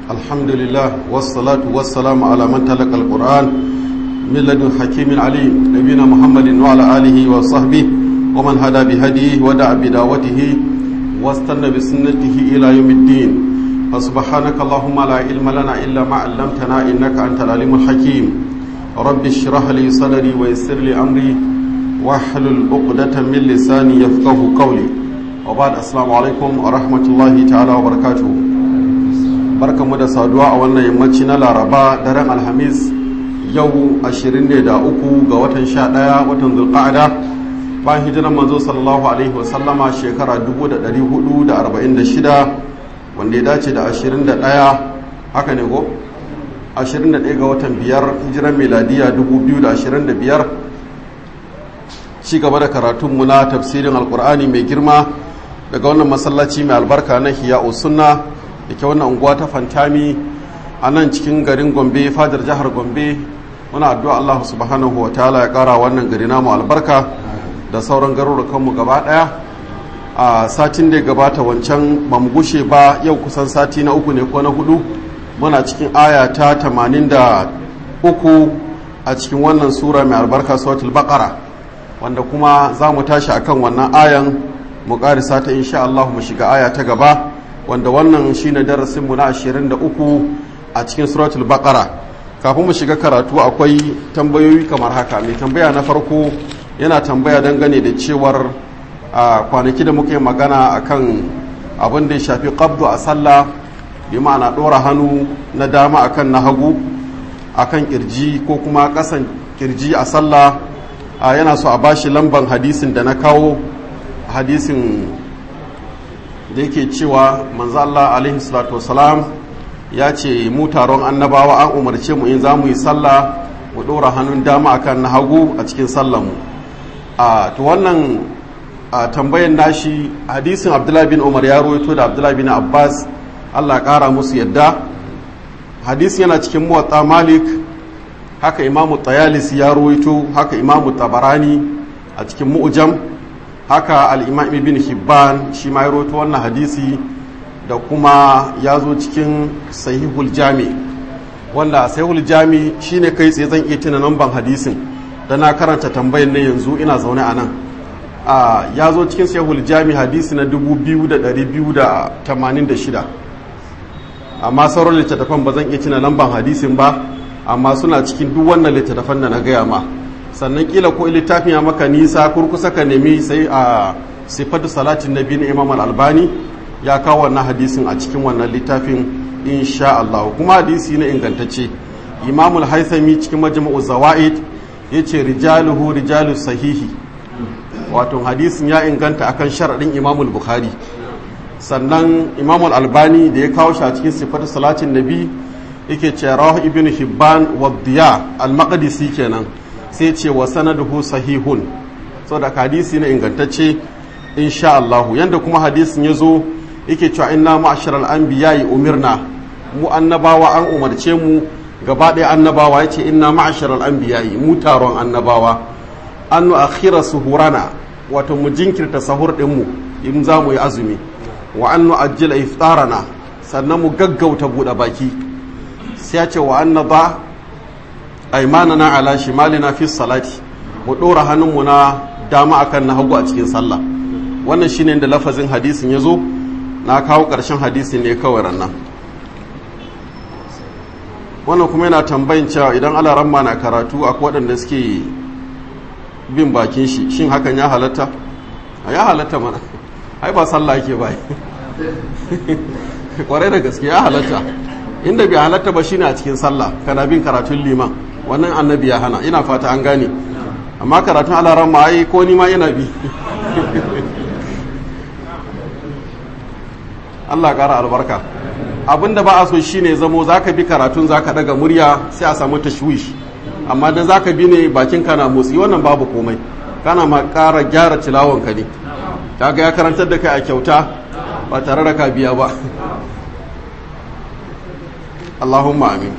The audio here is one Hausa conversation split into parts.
الحمد لله والصلاة والسلام على من تلقى القرآن من لدن حكيم عليم نبينا محمد وعلى آله وصحبه ومن هدى بهديه ودعا بدعوته واستنى بسنته إلى يوم الدين فسبحانك اللهم لا علم لنا إلا ما علمتنا إنك أنت العليم الحكيم رب اشرح لي صدري ويسر لي أمري واحلل عقدة من لساني يفقه قولي وبعد السلام عليكم ورحمة الله تعالى وبركاته barkanmu da saduwa a wannan yammaci na laraba daren alhamis yau 23 ga watan 11 watan zulqa'ada bayan hijiran manzo sallallahu alaihi wasallama shekara 1446 wanda ya dace da 21 haka ne ko 21 ga watan biyar hijiran meladiya 2025 ci gaba da karatunmu na tafsirin alkur'ani mai girma daga wannan masallaci mai albarka na hiya'u sunna da ke wannan unguwa ta fantami a nan cikin garin gombe fadar jihar gombe muna addu'a allahu subhanahu wa ta'ala ya kara wannan gari namu albarka da sauran garurukanmu gaba daya a satin da gabata wancan ba mu gushe ba yau kusan sati na uku ne ko na hudu muna cikin aya ta 83 a cikin wannan sura mai albarka suratul baqara wanda kuma za mu tashi akan wannan ayan mu karisa ta insha Allah mu shiga aya ta gaba wanda wannan shine darasin mu na 23 a cikin suratul baqara kafin mu shiga karatu akwai tambayoyi kamar haka mai tambaya na farko yana tambaya dangane da cewar a kwanaki da muka yi magana akan abin da ya shafi qabdu a sallah bi ma'ana dora hannu na dama akan na hagu akan kirji ko kuma kasan kirji a sallah yana so a bashi lamban hadisin da na kawo hadisin da yake cewa manzo Allah alaihi salatu wasalam ya ce mu taron annabawa an umarce mu in za mu yi sallah mu ɗora hannun dama akan na hagu a cikin sallanmu a to wannan a tambayan nashi hadisin abdullahi bin umar ya rawaito da abdullahi bin abbas Allah ƙara musu yadda hadisin yana cikin muwatta malik haka imamu tayalisi ya rawaito haka imamu tabarani a cikin mu'jam haka al'imam ibn hibban shi ma ya roto wannan hadisi da kuma ya zo cikin sahihul jami wanda sahihul jami shine kai tsaye zan iya tuna namban hadisin da na karanta tambayin na yanzu ina zaune a nan ya zo cikin sahihul jami hadisi na 2286 amma sauran littattafan ba zan iya tuna lamban hadisin ba amma suna cikin duk wannan littattafan da na gaya ma sannan kila ko littafin ya maka nisa kurkusa ka nemi sai a sifatu salatin nabi na imam al-albani ya kawo wannan hadisin a cikin wannan littafin insha Allah kuma hadisi na ingantacce imam al-haythami cikin majmu'u zawaid yace rijaluhu rijalu sahihi wato hadisin ya inganta akan sharadin imam al-bukhari sannan imam al-albani da ya kawo shi a cikin sifatu salatin nabi yake ce rawahu ibn hibban wa diya al-maqdisi kenan sai ce wa sanaduhu sahihun da hadisi na ingantacce insha Allah yanda kuma hadisin ya zo yake cewa inna ma'asharal anbiya'i umirna mu annabawa an umarce mu gaba ɗaya annabawa yace inna ma'asharal anbiya'i mu taron annabawa an nu akhira suhurana wato mu jinkirta sahur din mu in za mu yi azumi wa an nu ajjila iftarana sannan mu gaggauta buɗe baki sai ya ce wa an ba aimanana ala shimalina fi salati mu ɗora hannunmu na dama akan na hagu a cikin sallah wannan shine da lafazin hadisin ya zo na kawo ƙarshen hadisin ne kawai rannan wannan kuma yana tambayin cewa idan alaramma na karatu a waɗanda suke bin bakin shi shin hakan ya halatta ya halatta mana ai ba sallah yake ba kwarai da gaske ya halatta inda bai halatta ba shine a cikin sallah kana bin karatun liman wannan annabi ya hana ina fata an gane amma karatun alaran ma ai ko ni ma yana bi Allah kara albarka abinda ba a so shine zamo zaka bi karatun zaka daga murya sai a samu tashwish amma dan zaka bi ne bakin kana motsi wannan babu komai kana ma kara gyara tilawon ka ne kaga ya karantar da kai a kyauta ba tare da ka biya ba Allahumma amin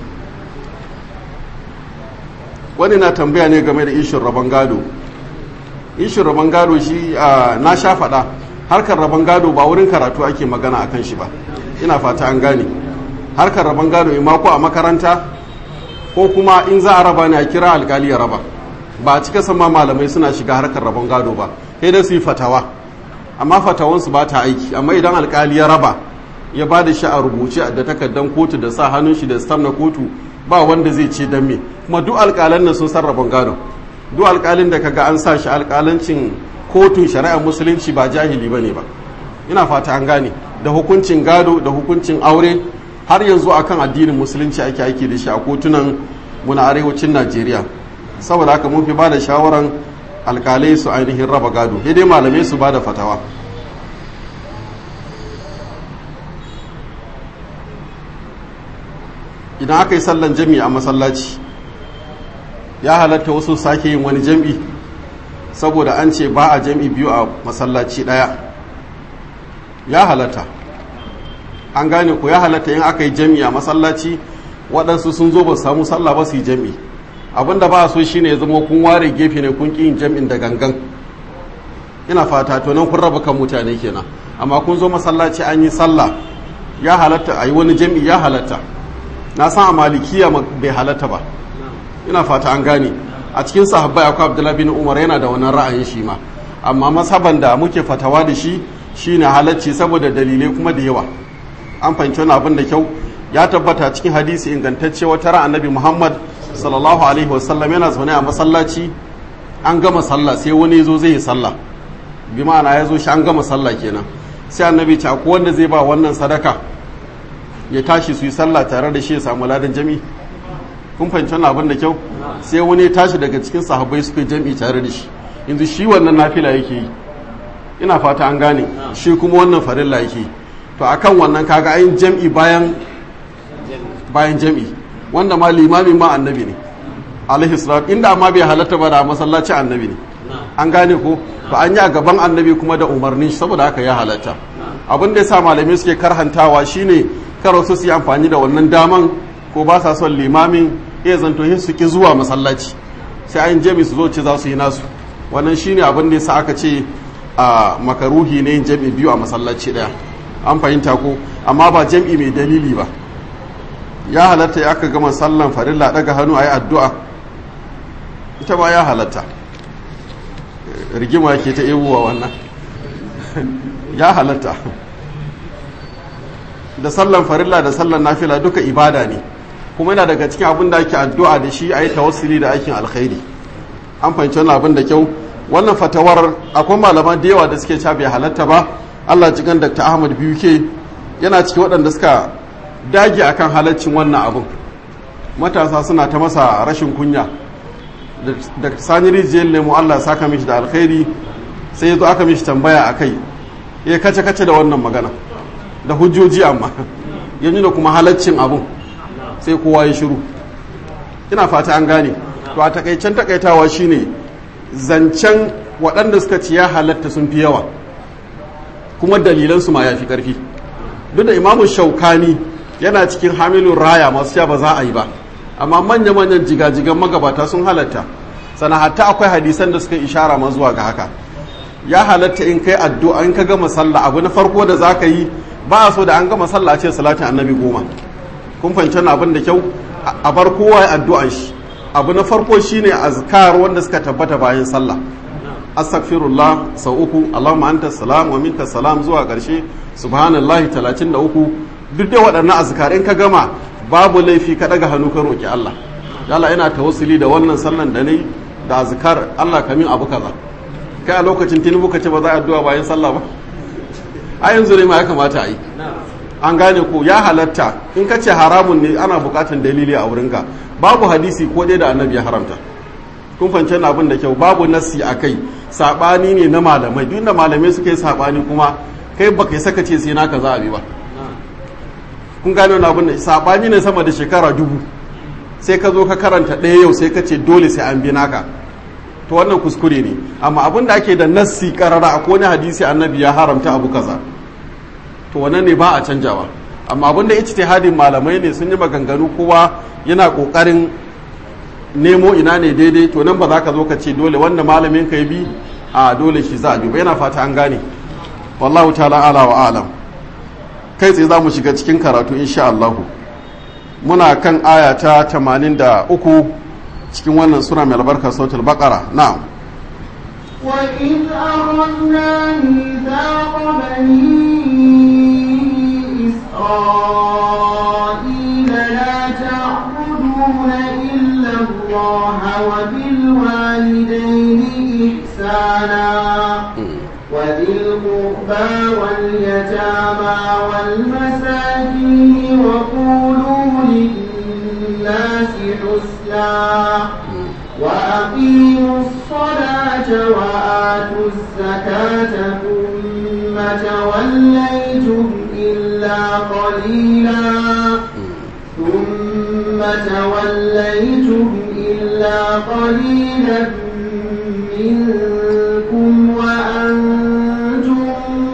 wani na tambaya ne game da ishin rabon gado ishin rabon gado shi na sha faɗa harkar rabon gado ba wurin karatu ake magana akan shi ba ina fata an gane harkar rabon gado ima ko a makaranta ko kuma in za a raba ne a kira alkali ya raba ba a cika sama malamai suna shiga harkar rabon gado ba sai da su yi fatawa amma fatawansu ba ta aiki amma idan alkali ya raba ya ba da shi a rubuce da takardar kotu da sa hannun shi da stam na kotu ba wanda zai ce dan me kuma duk alkalan nan sun san rabon gado duk alkalin da kaga an sa shi alkalancin kotun shari'ar musulunci ba jahili bane ba ina fata an gane da hukuncin gado da hukuncin aure har yanzu akan addinin musulunci ake aiki da shi a kotunan muna arewacin najeriya saboda haka mun fi ba da shawaran alkalai su ainihin raba gado sai dai malamai su ba da fatawa idan aka yi sallan jami a masallaci ya halatta wasu sake yin wani jam'i saboda an ce ba a jam'i biyu a masallaci ɗaya ya halatta an gane ku ya halatta yin aka yi jam'i a masallaci waɗansu sun zo ba samu sallah ba su yi jam'i abinda ba a so shine ya zama kun ware gefe ne kun ƙi yin jam'in da gangan ina fata to nan kun raba kan mutane kenan amma kun zo masallaci an yi sallah ya halatta a yi wani jam'i ya halatta na san a malikiya bai halatta ba ina fata an gane a cikin sahabbai akwai abdullahi bin umar yana da wannan ra'ayin shi ma amma masaban da muke fatawa da shi shine halacci saboda dalilai kuma da yawa an fahimci wani abin da kyau ya tabbata cikin hadisi ingantacce wata ran annabi muhammad sallallahu alaihi wasallam yana zaune a masallaci an gama sallah sai wani zo zai yi sallah bi ma'ana ya zo shi an gama sallah kenan sai annabi ce akwai wanda zai ba wannan sadaka ya tashi su yi sallah tare da shi ya samu ladan jami kun fahimci wannan abin da kyau sai wani ya tashi daga cikin sahabbai suka yi jami tare da shi yanzu shi wannan nafila yake yi ina fata an gane shi kuma wannan farilla yake yi to akan wannan kaga ayin jam'i bayan bayan jam'i wanda ma limami ma annabi ne alaihi salatu inda ma bai halatta ba da masallaci annabi ne an gane ko to an yi a gaban annabi kuma da umarnin shi saboda haka ya halatta abin da yasa malamai suke karhantawa shine kar wasu su yi amfani da wannan daman ko ba sa son limamin iya zanto su ki zuwa masallaci sai an jami su zo ce za su yi nasu wannan shine abin da yasa aka ce a makaruhi ne yin jami biyu a masallaci daya an fahimta ko amma ba jam'i mai dalili ba ya halatta ya aka gama sallan farilla daga hannu a yi addu'a ita ba ya halatta rigima ke ta ewuwa wannan ya halatta da sallan farilla da sallan nafila duka ibada ne kuma yana daga cikin abin da ake addu'a da shi a yi tawassuli da aikin alkhairi an fahimci wannan abin da kyau wannan fatawar akwai malaman da yawa da suke ca bai halatta ba allah cikin dr ahmad biyu ke yana cikin waɗanda suka dage akan halaccin wannan abin matasa suna ta masa rashin kunya da sani rijiyar lemu allah saka mishi da alkhairi sai ya zo aka mishi tambaya a kai ya kace kace da wannan magana da hujjoji amma ya nuna kuma halaccin abin sai kowa ya shiru ina fata an gane to a takaicen takaitawa shine zancen waɗanda suka ci ya halatta sun fi yawa kuma dalilansu ma ya fi ƙarfi duk da imamu shaukani yana cikin hamilun raya masu ya ba za a yi ba amma manya-manyan jigajigan magabata sun halatta sana hatta akwai hadisan da suka ishara ma zuwa ga haka ya halatta in kai addu'a in ka gama sallah abu na farko da za ka yi ba a so da an gama sallah a ce salatin annabi goma kun fahimci abin da kyau a bar kowa ya addu'an shi abu na farko shine azkar wanda suka tabbata bayan sallah astaghfirullah sau uku allahumma anta salam wa minka salam zuwa ƙarshe subhanallahi 33 duk da waɗannan azkar in ka gama babu laifi ka daga hannu ka roki Allah yalla ina tawassuli da wannan sallan da nayi da azkar Allah ka min abu kaza kai a lokacin tinubu ka ce ba za a addu'a bayan sallah ba a yanzu ne ma ya kamata a yi an gane ko ya halatta in ka ce haramun ne ana bukatan dalili a wurinka babu hadisi ko dai da annabi ya haramta kun fance na abin da kyau babu nassi a kai sabani ne na malamai duk da malamai suka yi sabani kuma kai ba kai saka ce sai naka za a bi ba kun gane wani abin da sabani ne sama da shekara dubu sai ka zo ka karanta ɗaya yau sai ka ce dole sai an bi naka to wannan kuskure ne amma abin da ake da nassi karara a wani hadisi annabi ya haramta abu kaza to wannan ne ba a canjawa amma abin da ijtihadin malamai ne sun yi maganganu kowa yana kokarin nemo ina ne daidai to nan ba za ka zo ka ce dole wanda malamin ka yi bi a dole shi za a bi ba yana fata an gane wallahu ta'ala ala wa alam kai tsaye za mu shiga cikin karatu insha Allah muna kan aya ta 83 cikin wannan sura mai albarka sautul baqara na'am وإذ أخذنا ميثاق بني إسرائيل لا تعبدون إلا الله وبالوالدين إحسانا وذي القربى واليتامى والمساكين وقولوا للناس حسنا وأقيموا الصلاة وآتوا الزكاة ثم توليتم إلا قليلا ثم توليتم إلا قليلا منكم وأنتم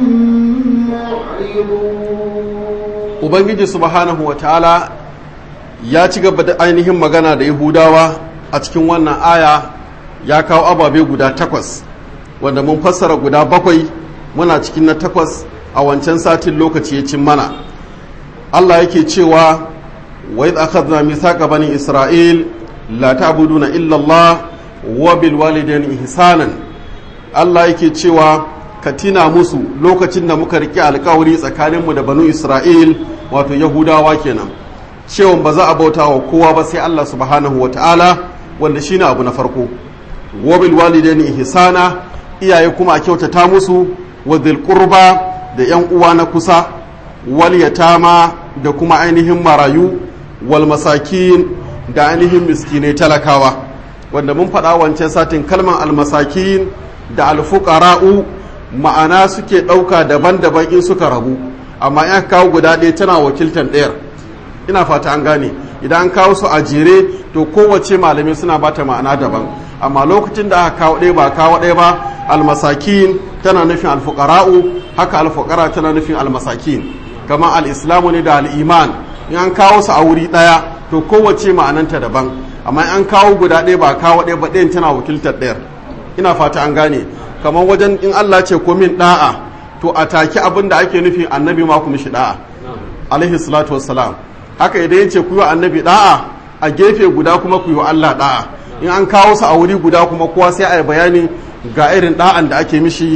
معرضون ubangiji subhanahu wa ta'ala ya ci gaba da ainihin magana da yahudawa a cikin wannan aya ya kawo ababe guda takwas wanda mun fassara guda bakwai muna cikin na takwas a wancan satin lokaci ya cin mana Allah yake cewa wa idh akhadna mithaqa bani isra'il la ta'buduna illa Allah wa bil walidayni ihsanan Allah yake cewa ka tina musu lokacin da muka riƙe alkawari tsakaninmu da banu Isra'il wato Yahudawa kenan cewa ba za a bauta wa kowa ba sai Allah subhanahu wa ta'ala wanda shine abu na farko wa bil walidaini ihsana iyaye kuma a kyautata musu wa dhil qurba da yan uwa na kusa wal yatama da kuma ainihin marayu wal masakin da ainihin miskinai talakawa wanda mun faɗa wancan satin kalman almasakin da alfuqara'u ma'ana suke ɗauka daban-daban in suka rabu amma in kawo guda ɗaya tana wakiltar ɗayar ina fata an gane idan an kawo su a jere to kowace malamai suna bata ma'ana daban amma lokacin da aka kawo ɗaya ba kawo ɗaya ba almasakin tana nufin alfuqara'u haka alfuqara tana nufin almasakin kamar al'islamu ne da al'iman in an kawo su a wuri ɗaya to kowace ma'ananta daban amma an kawo guda ɗaya ba kawo ɗaya ba ɗayan tana wakiltar ɗayar ina fata an gane kamar wajen in Allah ce ko min da'a to a take abin da ake nufi annabi ma ku mishi da'a alaihi salatu wassalam haka idan yace ku yi annabi da'a a gefe guda kuma ku yi Allah da'a in an kawo su a wuri guda kuma kowa sai a yi bayani ga irin da'an da ake mishi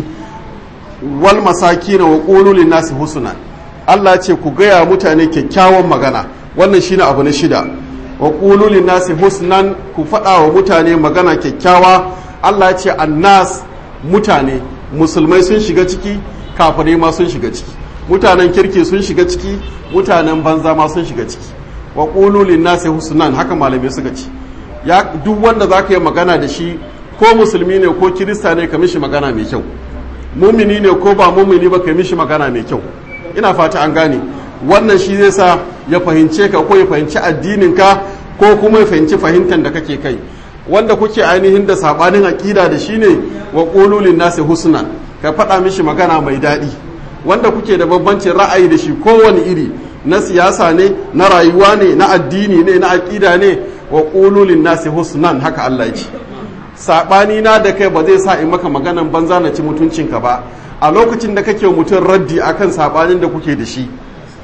wal masakin wa qulu lin nasi husna Allah ce ku gaya mutane kyakkyawan magana wannan shine abu na shida wa qulu lin nasi husnan ku faɗa wa mutane magana kyakkyawa Allah ce annas mutane musulmai sun shiga ciki kafirai ma sun shiga ciki mutanen kirki sun shiga ciki mutanen banza ma sun shiga ciki wa qulu lin nasi husnan haka malamai suka ci ya duk wanda zaka yi magana da shi ko musulmi ne ko kirista ne ka mishi magana mai kyau mumini ne ko ba mumini ba ka mishi magana mai kyau ina fata an gane wannan shi zai sa ya fahimce ka ko ya fahimci addinin ka ko kuma ya fahimci fahimtar da kake kai wanda kuke ainihin da sabanin aƙida da shi ne wa ƙololin nasi husna ka faɗa mishi magana mai daɗi wanda kuke da bambancin ra'ayi da shi kowane iri na siyasa ne na rayuwa ne na addini ne na aƙida ne wa ƙololin nasi husnan haka Allah ce saɓani na da kai ba zai sa in maka maganan banza na ci mutuncinka ba a lokacin da kake mutum raddi akan saɓanin da kuke da shi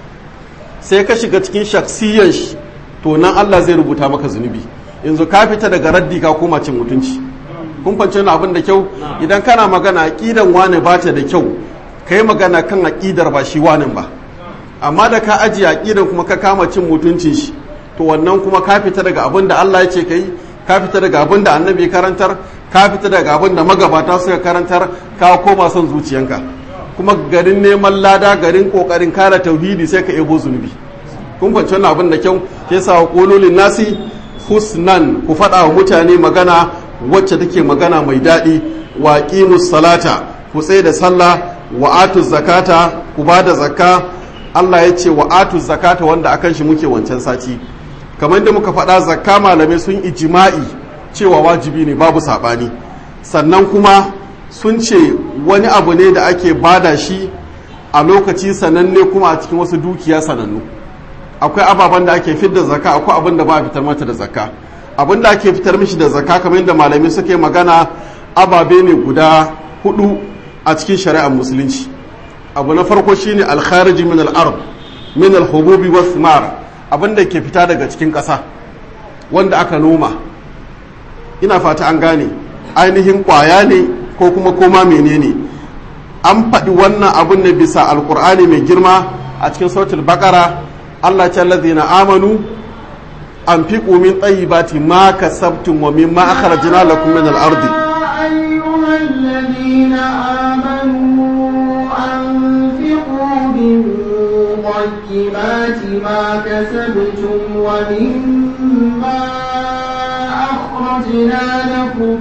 sai ka shiga cikin shaksiyan shi to nan Allah zai rubuta maka zunubi yanzu ka fita daga raddi ka koma cin mutunci kun fance wani abin da kyau idan kana magana aqidan wane ba ta da kyau kai magana kan aqidar ba shi wanin ba amma da ka ajiye aqidan kuma ka kama cin mutuncin shi to wannan kuma ka fita daga abin da Allah ya ce kai ka fita daga abin da annabi karantar ka fita daga abin da magabata suka karantar ka koma son zuciyanka kuma garin neman lada garin kokarin kare tauhidi sai ka ebo zunubi kun fance wani abin da kyau ke sa kololin nasi husnan ku faɗa wa mutane magana wacce take magana mai daɗi wa salata ku tsaye da sallah wa atu zakata ku ba da zakka Allah ya ce wa atu zakata wanda akan shi muke wancan sati kamar da muka faɗa zakka malamai sun ijima'i cewa wajibi ne babu saɓani sannan kuma sun ce wani abu ne da ake bada shi a lokaci sananne kuma a cikin wasu dukiya sanannu akwai ababen da ake fitar da zakka akwai abin da ba a fitar mata da zakka abin da ake fitar mishi da zakka kamar yadda malamai suka yi magana ababe ne guda hudu a cikin shari'ar musulunci abu na farko shine alkhariji min al-ard min al-hububi was thimar abin da ke fita daga cikin ƙasa wanda aka noma ina fata an gane ainihin ƙwaya ne ko kuma koma menene an faɗi wannan abin ne bisa alkur'ani mai girma a cikin sautul bakara allah ce na amanu an fi min tsayibati ma kasabtum wa mimma akhrajna lakum min al-ardi أيها الذين آمنوا أنفقوا من طيبات ما كسبتم ومما أخرجنا لكم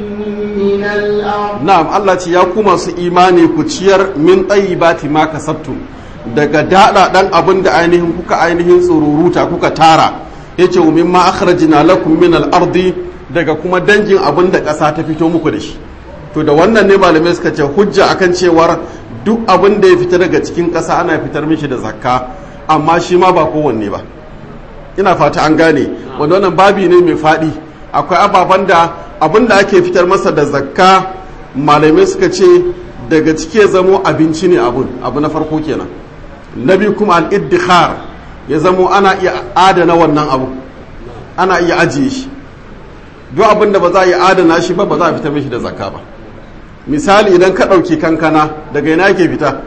من الأرض na'am Allah ce ya ku masu imani ku ciyar min tsayibati ma kasabtum daga daɗa ɗan abin da ainihin kuka ainihin tsururuta kuka tara yace wa mimma akhrajna lakum min al-ardi daga kuma dangin abin da ƙasa ta fito muku da shi to da wannan ne malamai suka ce hujja akan cewar duk abin da ya fita daga cikin ƙasa ana fitar mishi da zakka amma shi ma ba kowanne ba ina fata an gane wanda wannan babi ne mai faɗi akwai ababen da abin da ake fitar masa da zakka malamai suka ce daga ciki ya zamo abinci ne abun abu na farko kenan na biyu kuma al-iddikhar ya zamo ana iya adana wannan abu ana iya ajiye shi duk abin da ba za a yi adana shi ba ba za a fita mishi da zakka ba misali idan ka ɗauki kankana daga ina ke fita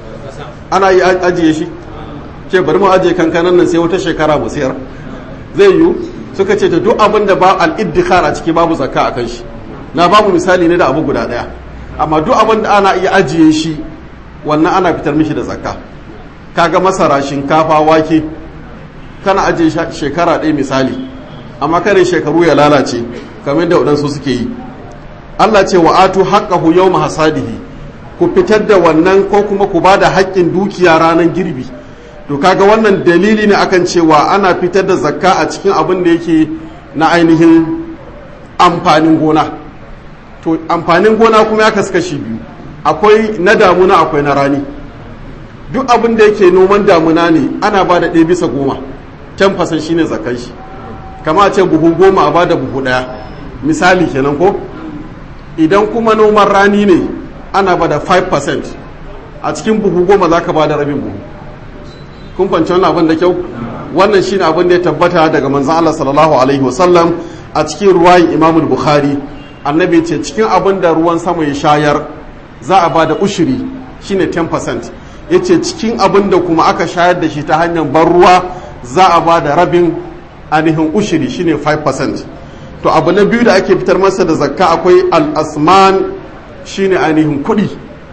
ana yi ajiye shi ce bari mu ajiye kankanan nan sai wata shekara mu sayar zai yiwu suka ce ta duk abin da ba al'iddikar a ciki babu zakka a kan shi na babu misali ne da abu guda ɗaya amma duk abin da ana iya ajiye shi wannan ana fitar mishi da zakka kaga masara shinkafa wake kana ajiye shekara ɗaya misali amma kare shekaru ya lalace kamar da waɗansu suke yi Allah ce wa atu haqqahu yawma hasadihi ku fitar da wannan ko kuma ku bada haƙƙin dukiya ranar girbi to kaga wannan dalili ne akan cewa ana fitar da zakka a cikin abin da yake na ainihin amfanin gona to amfanin gona kuma ya kasu kashi biyu akwai na damuna akwai na rani duk abin da yake noman damuna ne ana ba da ɗaya bisa goma can fasan shine zakkan shi kama a ce buhu goma a ba da buhu ɗaya misali kenan ko idan kuma noman rani ne ana ba da 5% a cikin buhu goma za ka ba da rabin buhu kun fanci wannan abin da kyau wannan shine abin da ya tabbata daga manzan Allah sallallahu alaihi wasallam a cikin ruwayin Imam Bukhari annabi ce cikin abin da ruwan sama ya shayar za a ba da ushiri shine 10% yace cikin abin da kuma aka shayar da shi ta hanyar ban ruwa za a ba da rabin ainihin ushiri shine 5% to abu na biyu da ake fitar masa da zakka akwai al-asman shine ainihin kuɗi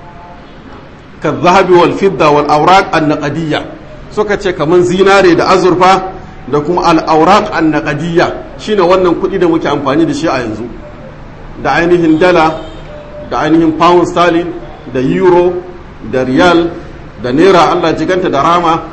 ka zahabi wal fidda wal awraq an-naqdiyya suka ce kaman zinare da azurfa da kuma al-awraq an-naqdiyya shine wannan kuɗi da muke amfani da shi a yanzu da ainihin dala da ainihin pound sterling da euro da riyal da naira Allah jiganta da rama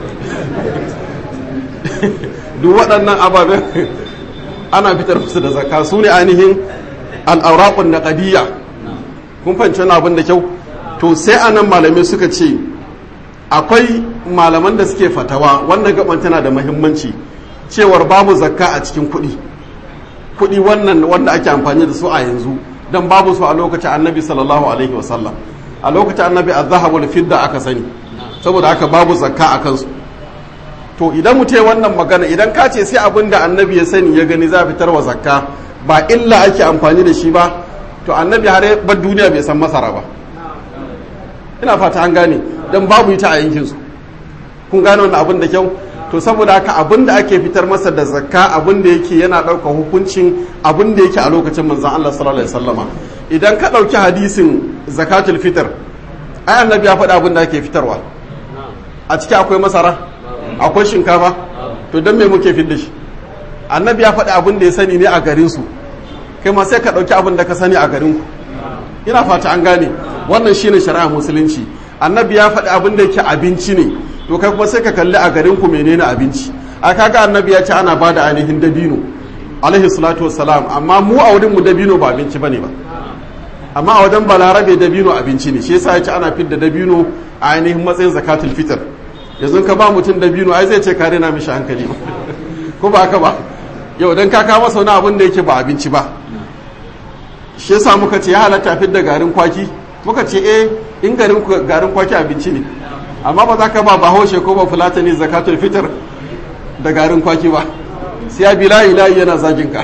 duk waɗannan ababen ana fitar musu da zakka su ne ainihin al'auraƙun na ƙadiyya kun fahimci wani abin da kyau to sai anan malamai suka ce akwai malaman da suke fatawa wannan gaban tana da mahimmanci cewar babu zakka a cikin kuɗi kuɗi wannan wanda ake amfani da su a yanzu don babu su a lokacin annabi sallallahu alaihi wasallam a lokacin annabi a zahabu fidda aka sani saboda haka babu zakka a kansu to idan mu ya wannan magana idan ka ce sai abin da annabi ya sani ya gani za a fitar wa zakka ba illa ake amfani da shi ba to annabi har bar duniya bai san masara ba ina fata an gane don babu ita a yankinsu kun gane wannan abin da kyau to saboda haka abin da ake fitar masa da zakka abin da yake yana ɗaukar hukuncin abin da yake a lokacin manzan Allah sallallahu alaihi wasallama idan ka ɗauki hadisin zakatul fitr ai annabi ya faɗi abin da ake fitarwa a ciki akwai masara akwai shinkafa to don me muke fidda shi annabi ya faɗi abin da ya sani ne a garinsu kai ma sai ka ɗauki abin da ka sani a garinku ina fata an gane wannan shine shari'a musulunci annabi ya faɗi abin da yake abinci ne to kai kuma sai ka kalli a garinku menene abinci a kaga annabi ya ce ana ba da ainihin dabino alaihi salatu wassalam amma mu a wurin mu dabino ba abinci bane ba amma a wajen balarabe dabino abinci ne shi yasa ya ce ana fidda dabino a ainihin matsayin zakatul fitr yanzu ka ba mutum dabino ai zai ce ka rena mishi hankali ko ba haka ba yau dan ka kawo masa wani abin da yake ba abinci ba shi yasa muka ce ya halatta fidda garin kwaki muka ce eh in garin garin kwaki abinci ne amma ba za ka ba bahaushe ko ba fulatani zakatul fitr da garin kwaki ba sai ya bi layi layi yana zagin ka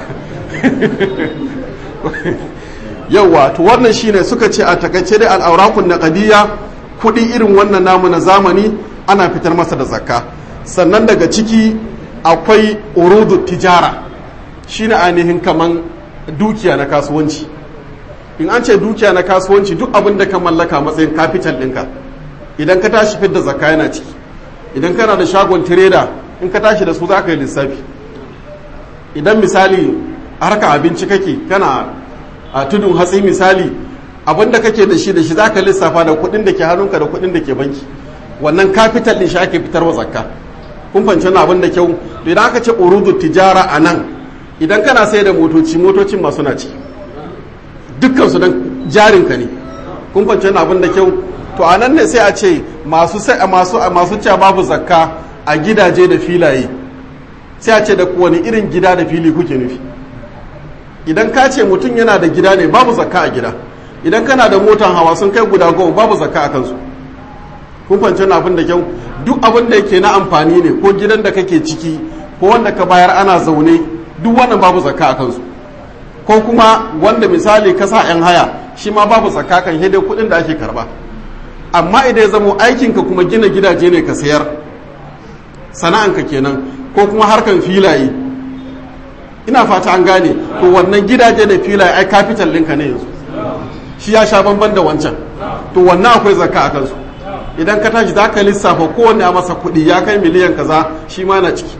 yauwa to wannan shine suka ce a takaice dai al'aurakun naqadiyya kudi irin wannan namu na zamani ana fitar masa da zakka sannan daga ciki akwai urudu tijara shine ainihin kaman dukiya na kasuwanci in an ce dukiya na kasuwanci duk abin da ka mallaka matsayin capital ɗinka idan ka tashi fidda zakka yana ciki idan kana da shagon tireda in ka tashi da su za ka yi lissafi idan misali harka abinci kake kana a tudun hatsi misali abin da kake da shi da shi za ka lissafa da kuɗin da ke hannunka da kuɗin da ke banki wannan capital ɗin shi ake fitarwa zakka kun fahimci wani abin da kyau to idan aka ce urudu tijara a nan idan kana sai da motoci motocin masu na ci dukkan su don jarinka ne kun fahimci wani abin da kyau to a nan ne sai a ce masu sai masu masu cewa babu zakka a gidaje da filaye sai a ce da wani irin gida da fili kuke nufi idan ka ce mutum yana da gida ne babu zakka a gida idan kana da motan hawa sun kai guda goma babu zakka a kansu kun fahimci wani abin da kyau duk abin da yake na amfani ne ko gidan da kake ciki ko wanda ka bayar ana zaune duk wannan babu zakka a kansu ko kuma wanda misali ka sa 'yan haya shi ma babu zakka kan hidai kuɗin da ake karba amma idan ya zamo aikinka kuma gina gidaje ne ka sayar sana'anka kenan ko kuma harkan filaye ina fata an gane to wannan gidaje da filaye ai capital ɗinka ne yanzu shi ya sha bamban da wancan to wannan akwai zakka a kansu idan ka tashi za ka lissafa kowanne a masa kuɗi ya kai miliyan kaza shi ma na ciki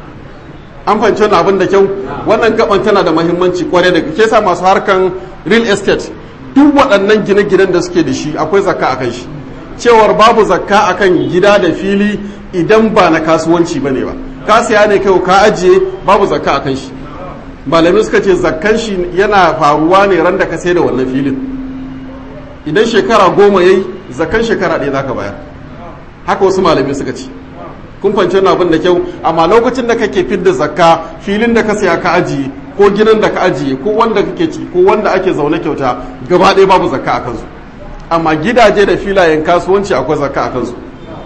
an fahimci wani abin da kyau wannan gaban tana da mahimmanci kwarai da ke sa masu harkan real estate duk waɗannan gine-ginen da suke da shi akwai zakka a kan shi cewar babu zakka a kan gida da fili idan ba na kasuwanci ba ne ba ka siya ne kai ka ajiye babu zakka a kan shi malamai suka ce zakkan shi yana faruwa ne ran da ka sai da wannan filin idan shekara goma yayi zakkan shekara ɗaya za ka bayar haka wasu malamai suka ce kun fahimci wani abin da kyau amma lokacin da kake fidda zakka filin da ka siya ka ajiye ko gidan da ka ajiye ko wanda kake ci ko wanda ake zaune kyauta gaba ɗaya babu zakka a kansu amma gidaje da filayen kasuwanci akwai zakka a kansu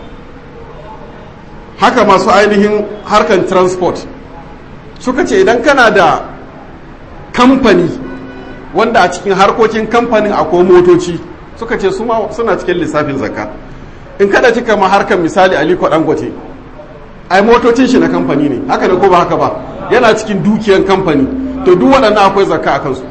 haka masu ainihin harkan transport suka ce idan kana da kamfani wanda a cikin harkokin kamfanin akwai motoci suka ce suna cikin lissafin zakka in kada cika ma harkar misali aliko dangote ai motocin shi na kamfani ne haka ne ko ba haka ba yana cikin dukiyan kamfani to duk waɗannan akwai zakka a kansu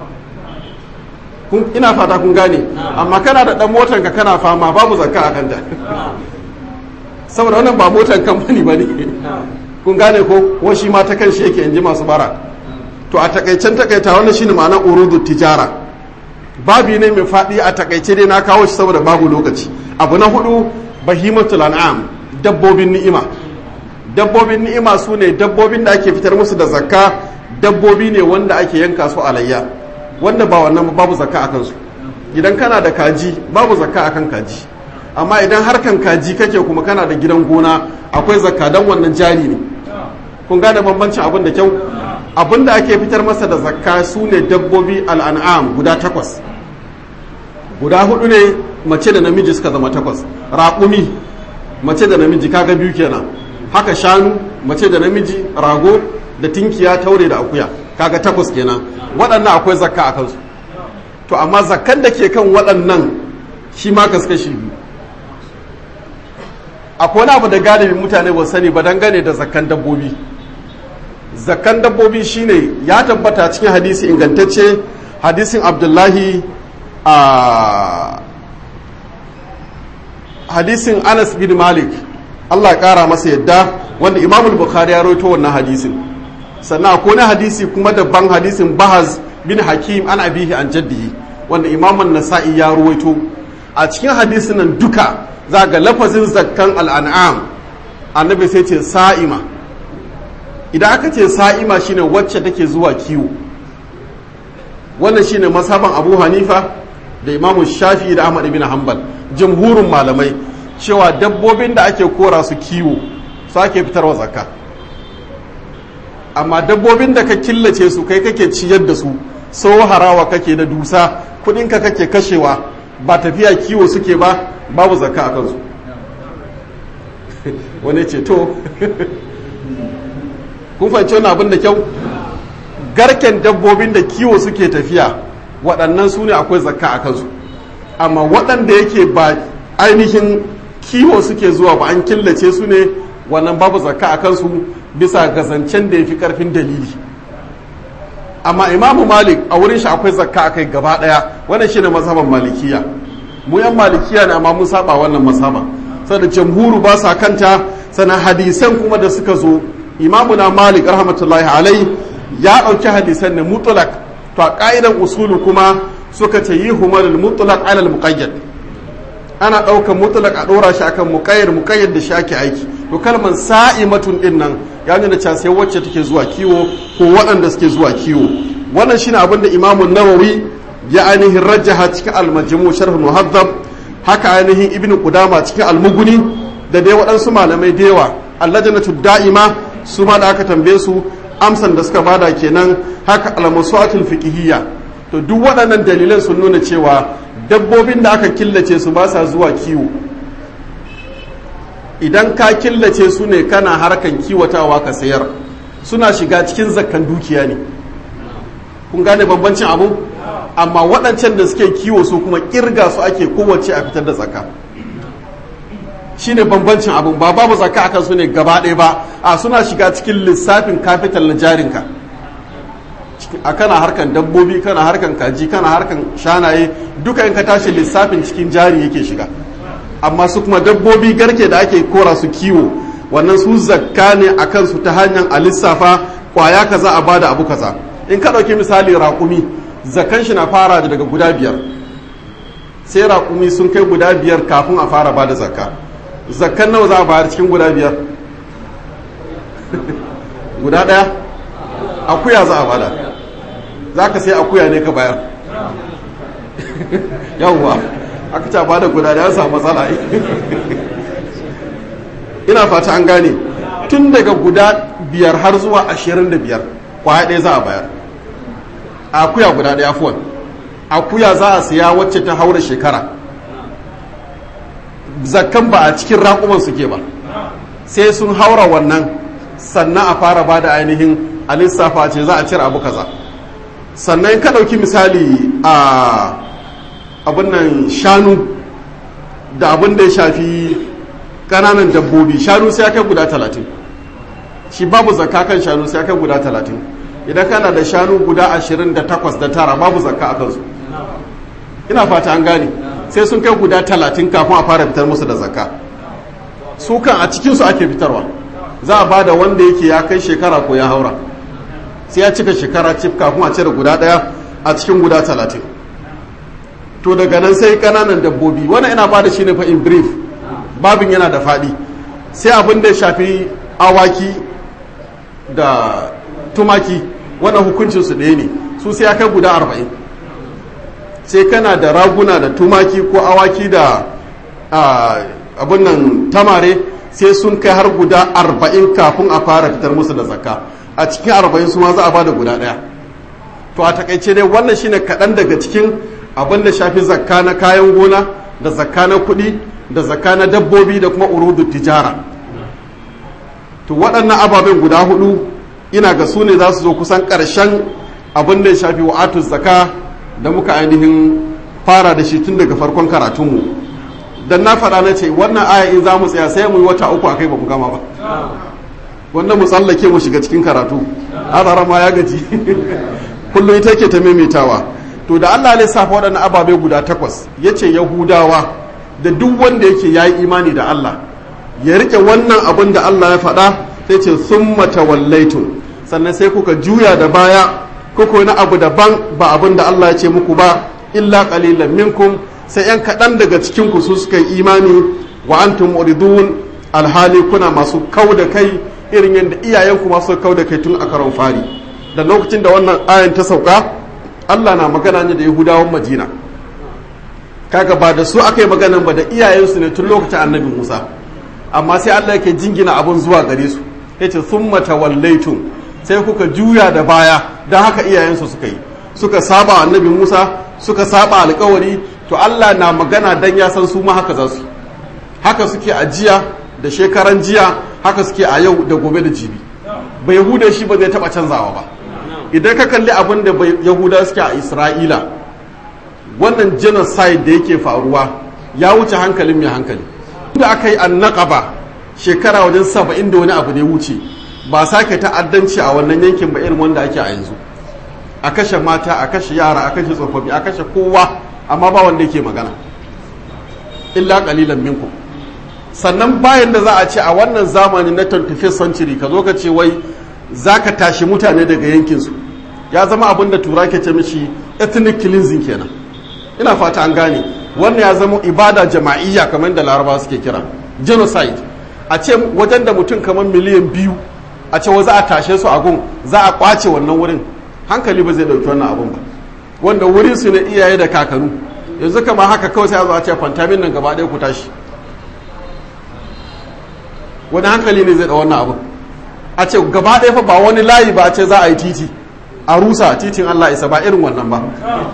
ina fata kun gane amma kana da ɗan motar ka kana fama babu zakka a kanta saboda wannan ba motar kamfani ba ne kun gane ko ko shi ma ta kan shi yake in ji masu bara to a takaicen takaita wannan shine ma'anar urudu tijara babi ne mai faɗi a takaice dai na kawo shi saboda babu lokaci abu na hudu bahimatul an'am dabbobin ni'ima dabbobin ni'ima su ne dabbobin da ake fitar musu da zakka dabbobi ne wanda ake yanka su alayya wanda ba wannan babu zakka akan su idan kana da kaji babu zakka akan kaji amma idan harkan kaji kake kuma kana da gidan gona akwai zakka dan wannan jari ne kun gane bambancin abin da kyau abin da ake fitar masa da zakka su ne dabbobi al'an'am guda takwas guda hudu ne mace da namiji suka zama takwas raƙumi mace da namiji kaga biyu kenan haka shanu mace da namiji rago da tinkiya taure da akuya kaga takwas kenan waɗannan akwai zakka a kansu to amma zakkan da ke kan waɗannan shi ma kaskashi biyu akwai wani abu da galibin mutane ba sani ba dangane da zakkan dabbobi zakkan dabbobi shine ya tabbata cikin hadisi ingantacce hadisin abdullahi a hadisin anas bin malik allah ya kara masa yadda wanda imamul bukhari ya roito wannan hadisin sannan akwai wani hadisi kuma dabban hadisin bahaz bin hakim an abihi an jaddihi wanda imamun nasa'i ya ruwaito a cikin hadisin nan duka za ga lafazin zakkan al'an'am annabi sai ce sa'ima idan aka ce sa'ima shine wacce take zuwa kiwo wannan shine masaban abu hanifa da imamu shafi da ahmad ibn hanbal jamhurin malamai cewa dabbobin da ake kora su kiwo su ake fitarwa zakka amma dabbobin da ka killace su kai kake ciyar da su sau harawa kake da dusa kudinka kake kashewa ba tafiya kiwo suke ba babu zakka a kansu wani ce to kun fahimci wannan abin da kyau garken dabbobin da kiwo suke tafiya waɗannan su ne akwai zakka a kansu amma waɗanda yake ba ainihin kiwo suke zuwa ba an killace su ne wannan babu zakka a kansu bisa gazancen da ya fi ƙarfin dalili amma imamu malik a wurin shi akwai zakka a kai gaba ɗaya wannan shine mazhaban malikiya mu yan malikiya ne amma mun saba wannan mazhaba saboda jamhuru ba sa kanta sannan hadisan kuma da suka zo imamu na malik rahmatullahi alai ya ɗauki hadisan ne mutlak to a ƙa'idan usulu kuma suka ce yi humarul mutlak alal muqayyad ana ɗaukar mutlak a ɗora shi akan muqayyad muqayyad da shi ake aiki to kalmar sa'imatun din nan ya nuna cewa sai wacce take zuwa kiwo ko waɗanda suke zuwa kiwo wannan shine abin da imamu nawawi ya ainihin rajaha cikin al-majmu sharh muhaddab haka ainihin ibnu qudama cikin al-mughni da dai waɗansu malamai da yawa allajnatu da'ima su ma da aka tambaye su amsan da suka bada kenan haka al-masu'atul fiqhiyya to duk waɗannan dalilan sun nuna cewa dabbobin da aka killace su ba sa zuwa kiwo idan ka killace su ne kana harkan kiwatawa ka sayar suna shiga cikin zakkan dukiya ne kun gane bambancin abu amma waɗancan da suke kiwo su kuma kirga su ake kowace a fitar da zakka shine bambancin abu ba babu zakka akan su ne gaba ɗaya ba a suna shiga cikin lissafin kafital na jarinka a kana harkan dabbobi kana harkan kaji kana harkan shanaye duka in ka tashi lissafin cikin jari yake shiga amma su kuma dabbobi garke da ake kora su kiwo wannan su zakka ne a kansu ta hanyar a lissafa kwaya kaza a bada abu kaza in ka ɗauki misali raƙumi zakkan shi na fara daga guda biyar sai raƙumi sun kai guda biyar kafin a fara bada zakka zakkan nawa za a bayar cikin guda biyar guda ɗaya akuya za a bada za ka sai akuya ne ka bayar yawwa aka ce bada guda da ya samu matsala ina fata an gane tun daga guda biyar har zuwa ashirin da biyar kwaya ɗaya za a bayar akuya guda ɗaya fuwan akuya za a siya wacce ta haura shekara zakkan ba a cikin raƙuman suke ba sai sun haura wannan sannan a fara ba da ainihin a lissafa ce za a cire abu kaza sannan ka ɗauki misali a abin nan shanu da abin da ya shafi ƙananan dabbobi shanu sai kai guda talatin shi babu zakka kan shanu sai kai guda talatin idan kana da shanu guda ashirin da takwas da tara babu zakka a kansu ina fata an gane sai sun kai guda talatin kafin a fara fitar musu da zakka su kan a cikinsu ake fitarwa za a ba da wanda yake ya kai shekara ko ya haura sai ya cika shekara cif kafin a cire guda ɗaya a cikin guda talatin to daga nan sai kananan dabbobi wannan ina ba da shi ne fa in brief babin yana da faɗi sai abin da ya shafi awaki da tumaki wannan hukuncin su ɗaya ne su sai ya kai guda arba'in sai kana da raguna da tumaki ko awaki da abin nan tamare sai sun kai har guda arba'in kafin a fara fitar musu da zakka a cikin arba'in su ma za a ba da guda ɗaya to a takaice dai wannan shine kaɗan daga cikin abin da shafi zakka na kayan gona da zakka na kuɗi da zakka na dabbobi da kuma urudu tijara to waɗannan ababen guda hudu ina ga su ne za su zo kusan ƙarshen abin da ya shafi wa'atu zakka da muka ainihin fara da shi tun daga farkon karatunmu dan na faɗa na ce wannan aya in za mu tsaya sai mu yi wata uku akai ba mu gama ba wannan mu tsallake mu shiga cikin karatu azara ma ya gaji kullum ita ke ta maimaitawa to da Allah lissafa waɗannan ababe guda takwas ya ce yahudawa da duk wanda yake ya yi imani da Allah ya rike wannan abin da Allah ya faɗa sai ce sun matawallaitun sannan sai kuka juya da baya kuka wani abu daban ba abin da Allah ya ce muku ba illa qalilan minkum sai yan kaɗan daga cikin ku su suka yi imani wa antum muridun alhali kuna masu kau da kai irin yadda iyayenku masu kau da kai tun a karon fari da lokacin da wannan ayan ta sauka Allah na magana ne da Yahudawan Madina kaga ba da su aka yi maganan ba da iyayensu ne tun lokacin annabi Musa amma sai Allah yake jingina abun zuwa gare su yace summa tawallaytum sai kuka juya da baya dan haka iyayensu suka yi suka saba annabi Musa suka saba alkawari to Allah na magana dan ya san su ma haka za su haka suke a jiya da shekaran jiya haka suke a yau da gobe da jibi ba yahuda shi ba zai taba canzawa ba idan ka kalli abin da yahuda suke a isra'ila wannan genocide da yake faruwa ya wuce hankalin mai hankali da aka yi annaqaba shekara wajen saba'in da wani abu da ya wuce ba sake ta'addanci a wannan yankin ba irin wanda ake a yanzu a kashe mata a kashe yara a kashe tsofaffi a kashe kowa amma ba wanda yake magana illa kalilan minkum sannan bayan da za a ce a wannan zamani na 25th century ka zo ka ce wai za ka tashi mutane daga yankinsu ya zama abin da tura ke ce mishi ethnic cleansing kenan ina fata an gane wannan ya zama ibada jama'iyya kamar da laraba suke kira genocide a ce wajen da mutum kamar miliyan biyu a ce wa za a tashe su a gun za a kwace wannan wurin hankali ba zai dauki wannan abun ba wanda wurin su ne iyaye da kakanu yanzu kama haka kawai sai a zo a ce fantamin nan gaba ɗaya ku tashi wani hankali ne zai da wannan abun a ce gaba ɗaya fa ba wani layi ba a ce za a yi titi a rusa titin Allah isa ba irin wannan ba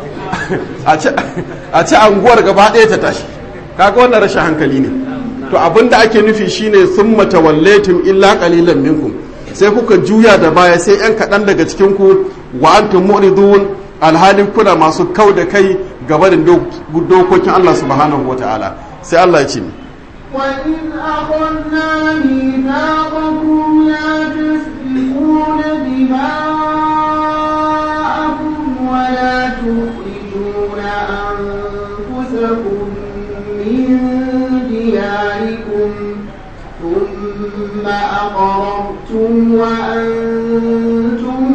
a ce anguwar gaba ɗaya ta tashi kaga wannan rashin hankali ne to abin da ake nufi shine sun matawalletum illa qalilan minkum sai kuka juya da baya sai yan kaɗan daga cikin ku wa antum mu'ridun alhalin kuna masu kau da kai gaba da dokokin Allah subhanahu wataala sai Allah ya ce وإذ أخذنا ميثاقكم لا تسفكون دماءكم ولا تخرجون أنفسكم من دياركم ثم أقررتم وأنتم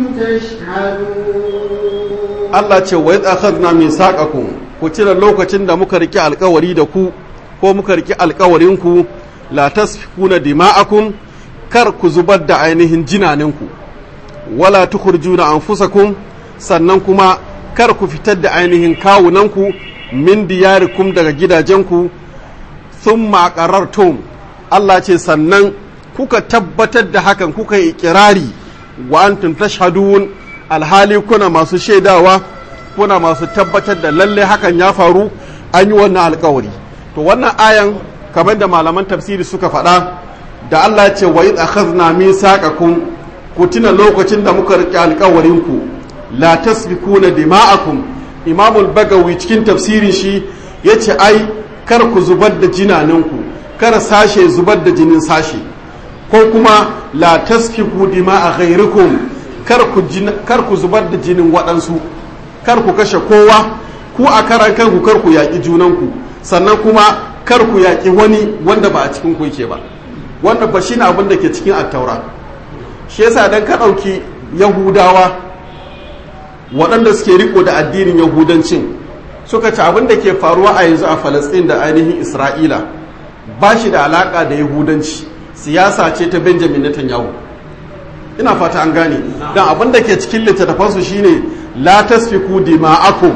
تشهدون Allah ce wa yadda akhadna min saqakum ku cire lokacin da muka riki alkawari da ku ko muka riki alkawarin ku la tasfikuna dima'akum kar ku zubar da ainihin jinaninku wala tukhrijuna anfusakum sannan kuma kar ku fitar da ainihin kawunanku min diyarikum daga gidajenku thumma qarartum Allah ce sannan kuka tabbatar da hakan kuka yi ikirari wa antum tashhadun alhali kuna masu shaidawa kuna masu tabbatar da lalle hakan ya faru an yi wannan alkawari to wannan ayan kamar da malaman tafsiri suka faɗa da Allah ce wa idh akhadna mithaqakum ku tuna lokacin da muka riƙe alkawarin ku la tasfikuna dima'akum imamul bagawi cikin tafsirin shi yace ai kar ku zubar da jinaninku kar sashe zubar da jinin sashe ko kuma la tasfiku dima'a ghayrikum kar ku kar ku zubar da jinin waɗansu kar ku kashe kowa ku a karan kanku kar ku yaƙi junanku sannan kuma kar ku yaƙi wani wanda ba a cikin ku yake ba wanda ba shine abin da ke cikin attaura shi yasa dan ka ɗauki yahudawa waɗanda suke riko da addinin yahudancin suka ci abin da ke faruwa a yanzu a falastin da ainihin isra'ila ba shi da alaƙa da yahudanci siyasa ce ta benjamin netanyahu ina fata an gane don abin da ke cikin littattafansu shine la tasfiku dima'akum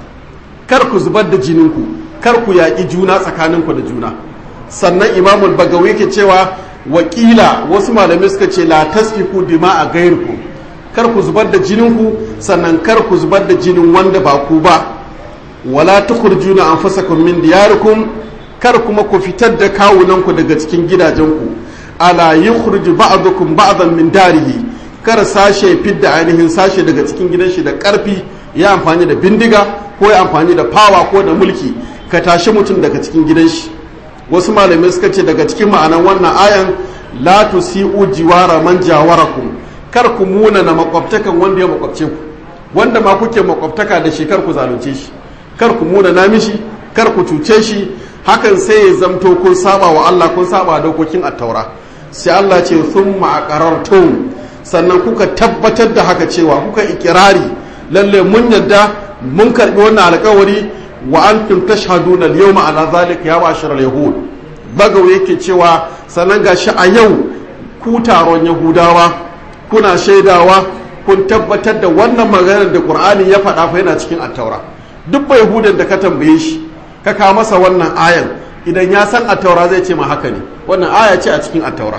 kar ku zubar da jininku kar ku yaƙi juna tsakaninku da juna sannan imamul bagawi ke cewa wakila wasu malamai suka ce la tasfiku dima'a gairku kar ku zubar da jininku sannan kar ku zubar da jinin wanda ba ku ba wala tukhrijuna anfusakum min diyarikum kar kuma ku fitar da kawunanku daga cikin gidajenku ala yukhriju ba'dukum ba'dan min darihi kar sashe fidda ainihin sashe daga cikin gidan shi da karfi ya amfani da bindiga ko ya amfani da fawa ko da mulki ka tashi mutum daga cikin gidan shi wasu malamai suka ce daga cikin ma'anan wannan ayan la tusi'u jiwara man jawarakum kar ku muna na makwabtakan wanda ya makwabce ku wanda ma kuke makwabtaka da shi kar ku zalunce shi kar ku muna na mishi kar ku cuce shi hakan sai ya zamto kun saba wa Allah kun saba dokokin attaura sai Allah ce thumma aqarartum sannan kuka tabbatar da haka cewa kuka ikirari lalle mun yadda mun karbi wannan alkawari wa antum tashhaduna al-yawma ala zalika ya ma'ashar al-yahud bagaw yake cewa sannan gashi a yau ku taron yahudawa kuna shaidawa kun tabbatar da wannan maganar da qur'ani ya faɗa fa yana cikin attaura duk bai yahudan da ka tambaye shi ka kawo masa wannan ayan idan ya san attaura zai ce ma haka ne wannan aya ce a cikin attaura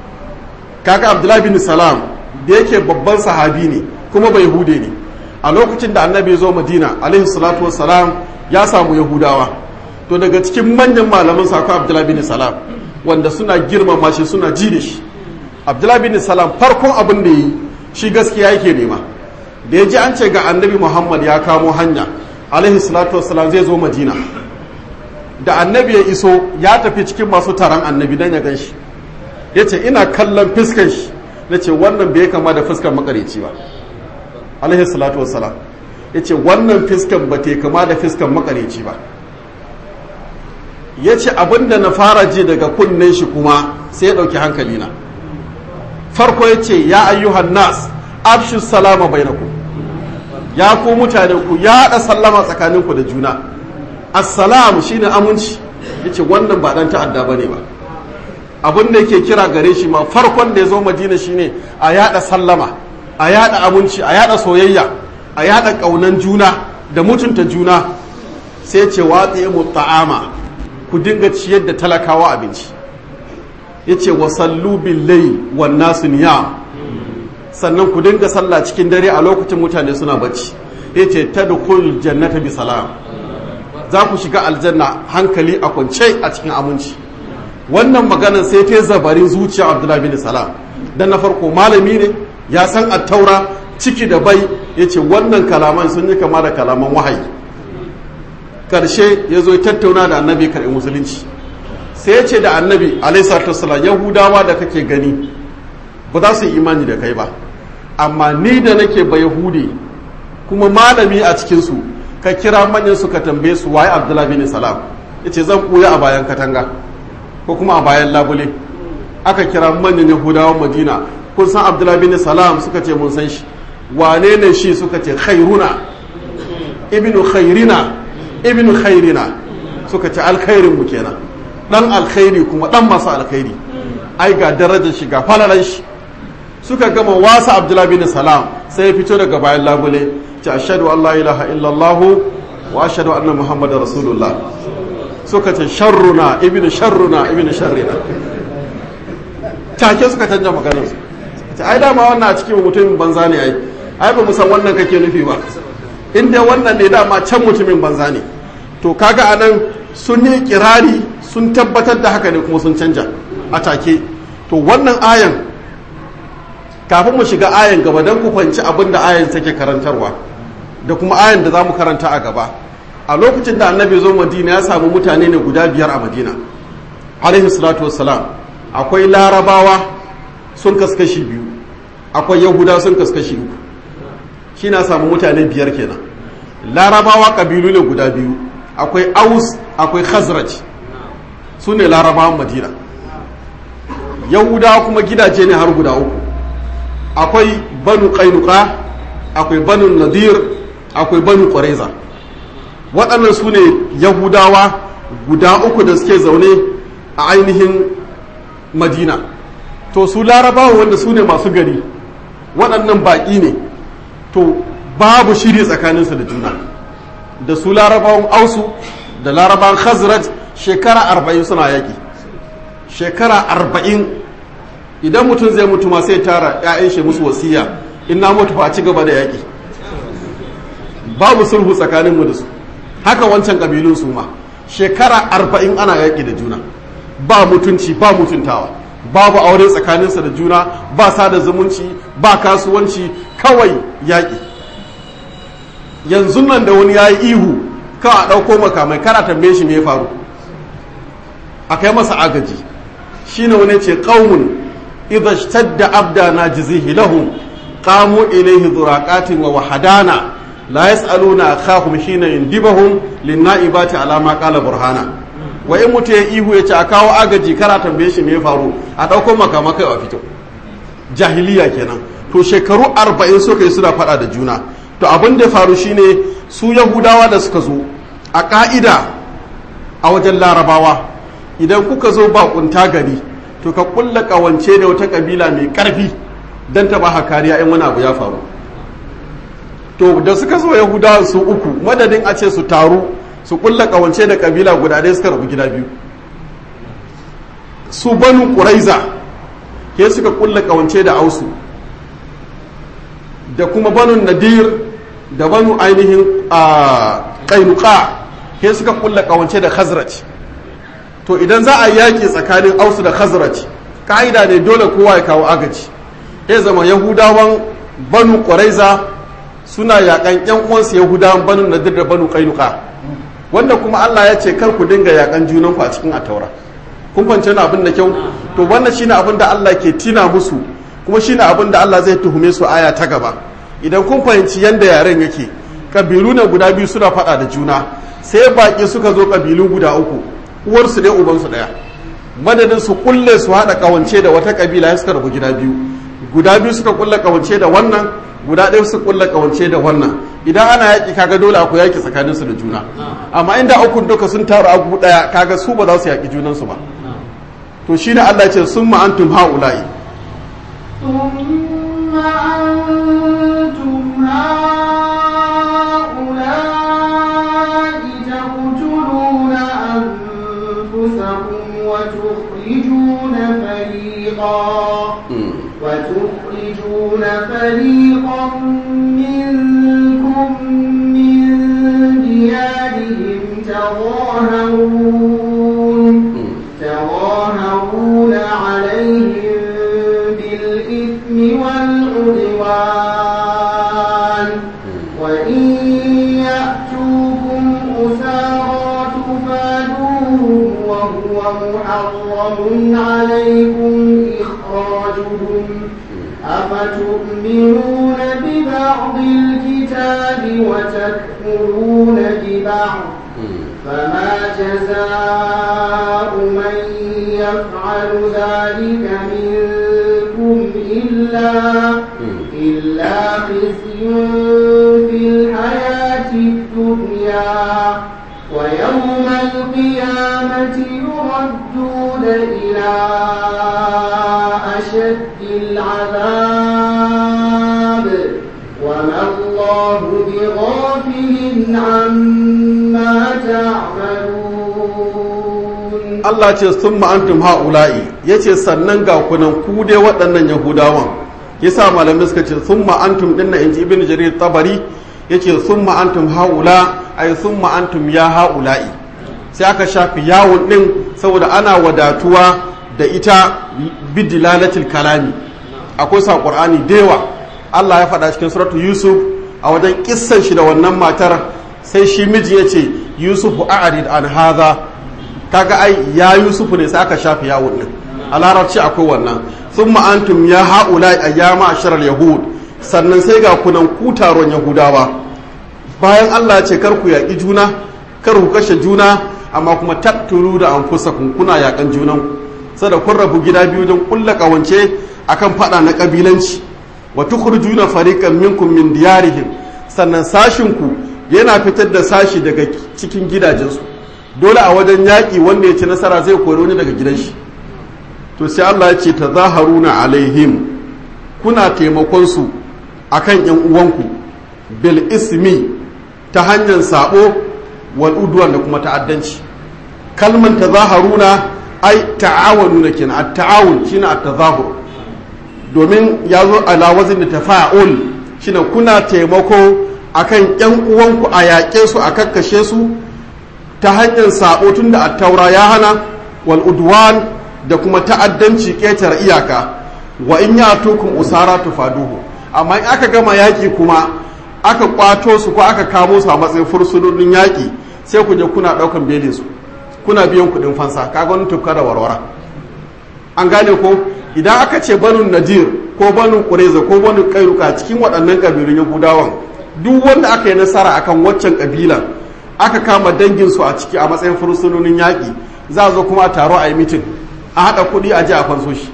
kaka abdullahi bin salam da yake babban sahabi ne kuma bai yahude ne a lokacin da annabi ya zo madina alaihi salatu wassalam ya samu yahudawa to daga cikin manyan malaman sa abdullahi bin salam wanda suna girmama shi suna ji da shi abdullahi bin salam farkon abin da yi shi gaskiya yake nema da ya ji an ce ga annabi muhammad ya kamo hanya alaihi salatu wassalam zai zo madina da annabi ya iso ya tafi cikin masu taron annabi don ya gan shi ya ce ina kallon fiskan shi na ce wannan bai kama da fiskan makareci ba alaihi salatu wassalam ya ce wannan fiskan ba ta kama da fiskan makareci ba ya ce abinda na fara ji daga kunnen shi kuma sai ya ɗauki hankalina farko ya ce ya ayyuhan nas afshu salama bainakum ya ku mutane ku ya haɗa sallama tsakaninku da juna assalamu shine aminci yace wannan ba dan ta'adda bane ba abin da yake kira gare shi ma farkon da ya zo madina shine a yada sallama a yada aminci a yada soyayya a yada kaunan juna da mutunta juna sai ce watsi mu ta'ama ku dinga ciyar da talakawa abinci yace wasallu bil layl wan nasu niyam sannan ku dinga sallah cikin dare a lokacin mutane suna bacci yace tadkhul jannata bi salam za ku shiga aljanna hankali a kwance a cikin aminci wannan maganar sai ta zabarin zuciya abdullahi bin salam dan na farko malami ne ya san attaura ciki da bai yace wannan kalaman sun yi kama da kalaman wahayi karshe ya zo tattauna da annabi karɓi musulunci sai ya ce da annabi alaihi yahudawa da kake gani ba za su yi imani da kai ba amma ni da nake ba yahudi kuma malami a cikinsu ka kira manyan su ka tambaye su waye abdullahi bin salam ya ce zan ɓuya a bayan katanga ko kuma a bayan labule aka kira manyan yahudawan madina kun san abdullahi bin salam suka ce mun san shi wane ne shi suka ce khairuna ibnu khairina ibnu khairina suka ce alkhairin mu kenan dan alkhairi kuma dan masu alkhairi ai ga darajar shi ga falalan shi suka gama wasa abdullahi bin salam sai ya fito daga bayan labule ce ashhadu an la ilaha illallah wa ashhadu anna muhammadar rasulullah suka ce sharruna ibnu sharruna ibnu sharrina take suka canja maganar su ce ai dama wannan a cikin mutumin banza ne ai ai ba mu san wannan kake nufi ba in dai wannan ne dama can mutumin banza ne to kaga anan sun yi kirari sun tabbatar da haka ne kuma sun canja a take to wannan ayan kafin mu shiga ayan gaba don ku fahimci abin da ayan take karantarwa da kuma ayan da za mu karanta a gaba a lokacin da annabi zo madina ya samu mutane ne guda biyar a madina alaihi salatu wassalam akwai larabawa sun kaskashi biyu akwai yahuda sun kaskashi uku shi na samu mutane biyar kenan larabawa kabilu ne guda biyu akwai aus akwai khazraj su ne larabawan madina yahudawa kuma gidaje ne har guda uku akwai banu kainuka akwai banu nadir akwai banu ƙwareza waɗannan su ne yahudawa guda uku da suke zaune a ainihin madina to su larabawa wanda su ne masu gari waɗannan baƙi ne to babu shiri tsakaninsu da juna da su larabawan ausu da larabawan khazraj shekara arba'in suna yaƙi shekara arba'in idan mutum zai mutu ma sai tara 'ya'yan shi musu wasiya in na mutu ba ci gaba da yaƙi babu sulhu tsakaninmu da su haka wancan ƙabilun su ma shekara arba'in ana yaƙi da juna ba mutunci ba mutuntawa babu aure tsakaninsa da juna ba sada zumunci ba kasuwanci kawai yaƙi yanzu nan da wani ya yi ihu kawai a ɗauko makamai kara tambaye shi me ya faru a kai masa agaji shine wani ce ƙaumun idha ishtadda abdana jizihi lahum qamu ilayhi duraqatin wa wahadana la yas'aluna akhahum hina yindibahum linnaibati ala ma qala burhana wa in mutu ya ihu ya ce a kawo agaji kara tambaye shi me ya faru a ɗauko makamakai a fito jahiliya kenan to shekaru arba'in suka yi suna faɗa da juna to abin da faru shine su yahudawa da suka zo a ƙa'ida a wajen larabawa idan kuka zo bakunta gari to ka kulla ƙawance da wata ƙabila mai ƙarfi don ta ba kariya in wani abu ya faru to da suka zo yahudawa su uku madadin a ce su taru su kulla ƙawance da ƙabila guda ɗaya suka rabu gida biyu su banu ƙuraiza ke suka kulla ƙawance da ausu da kuma banu nadir da banu ainihin a ƙainuka ke suka kulla ƙawance da khazraj to idan za a yaƙi tsakanin ausu da khazraj ka'ida ne dole kowa ya kawo agaji ya zama yahudawan banu ƙwaraiza suna yaƙan yan uwansu yahudawan banu nadir da banu kainuka wanda kuma Allah ya ce kar ku dinga yaƙan junanku a cikin ataura kun fahimci wani abin da kyau to wannan shine abin da Allah ke tina musu kuma shine abin da Allah zai tuhume su aya ta gaba idan kun fahimci yanda yaren yake kabilu ne guda biyu suna faɗa da juna sai baƙi suka zo kabilu guda uku uwarsu ɗaya ubansu ɗaya madadin su kulle su haɗa ƙawance da wata ƙabila ya suka rabu gida biyu guda biyu suka kulle ƙawance da wannan guda ɗaya suka kulle ƙawance da wannan idan ana yaƙi kaga dole akwai yaƙi tsakaninsu da juna amma inda ukun duka sun taru abu ɗaya kaga su ba za su yaƙi junansu ba to shine Allah ce sun ma'antum ha'ula'i ثم أنتم هؤلاء تقتلون أنفسكم وتخرجون فريقا وتخرجون فريقا منكم من ديارهم تظاهرون تظاهرون عليهم بالإثم والعدوان وإن يأتوكم أسارى تفادوهم وهو محرم عليكم إخراجهم أفتؤمنون ببعض الكتاب وتكفرون ببعض فما جزاء من يفعل ذلك منكم إلا إلا خزي في الحياة الدنيا ويوم القيامة يردون إلى أشد العذاب وما الله بغافل عما تعملون Allah ce sun ma'antum ha'ula'i ya ce sannan ga kunan ku dai waɗannan yahudawan yasa malamai suka ce sun ma'antum ɗin na inji ibn jarir tabari ya ce sun ma'antum ha'ula ai sun ma'antum ya ha'ula'i sai aka shafi yawon ɗin saboda ana wadatuwa da ita bidilalatil kalami akwai sa ƙur'ani da yawa Allah ya faɗa cikin suratu Yusuf a wajen kissan shi da wannan matar sai shi miji ya ce Yusuf a'rid an haza kaga ai ya Yusuf ne sai aka shafi yawon din a larabci akwai wannan thumma antum ya haula ayyama asharal yahud sannan sai ga kunan ku taron yahudawa bayan Allah ya ce kar ku yaƙi juna kar ku kashe juna amma kuma taktulu da anfusakum kuna yaƙan junan sada kun rabu gida biyu don kulla kawance akan fada na kabilanci wa tukhrijuna fariqan minkum min diyarihim sannan sashin ku yana fitar da sashi daga cikin gidajensu dole a wajen yaƙi wanda ya ci nasara zai kori wani daga gidan shi to sai Allah ya ce tazaharuna alaihim kuna taimakon su akan yan uwanku bil ismi ta hanyar sabo wal udwan da kuma ta'addanci kalman tazaharuna ai ta'awanuna kenan at-ta'awun shine at-tazahur domin ya zo ala wazin da tafa'ul shine kuna taimako akan yan uwanku a yaƙe su a kakkashe su ta hanyar sabo tun da attaura ya hana wal udwan da kuma ta'addanci ƙetar iyaka wa in ya tukun usara tufaduhu amma in aka gama yaƙi kuma aka kwato su ko aka kamo su a matsayin fursunonin yaƙi sai ku je kuna ɗaukan belin su kuna biyan kuɗin fansa kaga wani tufka da warwara an gane ko idan aka ce banu nadir ko banu kureza ko banu kairuka cikin waɗannan ƙabilun yahudawan duk wanda aka yi nasara akan waccan ƙabilan aka kama danginsu a ciki a matsayin fursunonin yaƙi za a zo kuma a taro a yi mitin a haɗa kuɗi a ji a fanso shi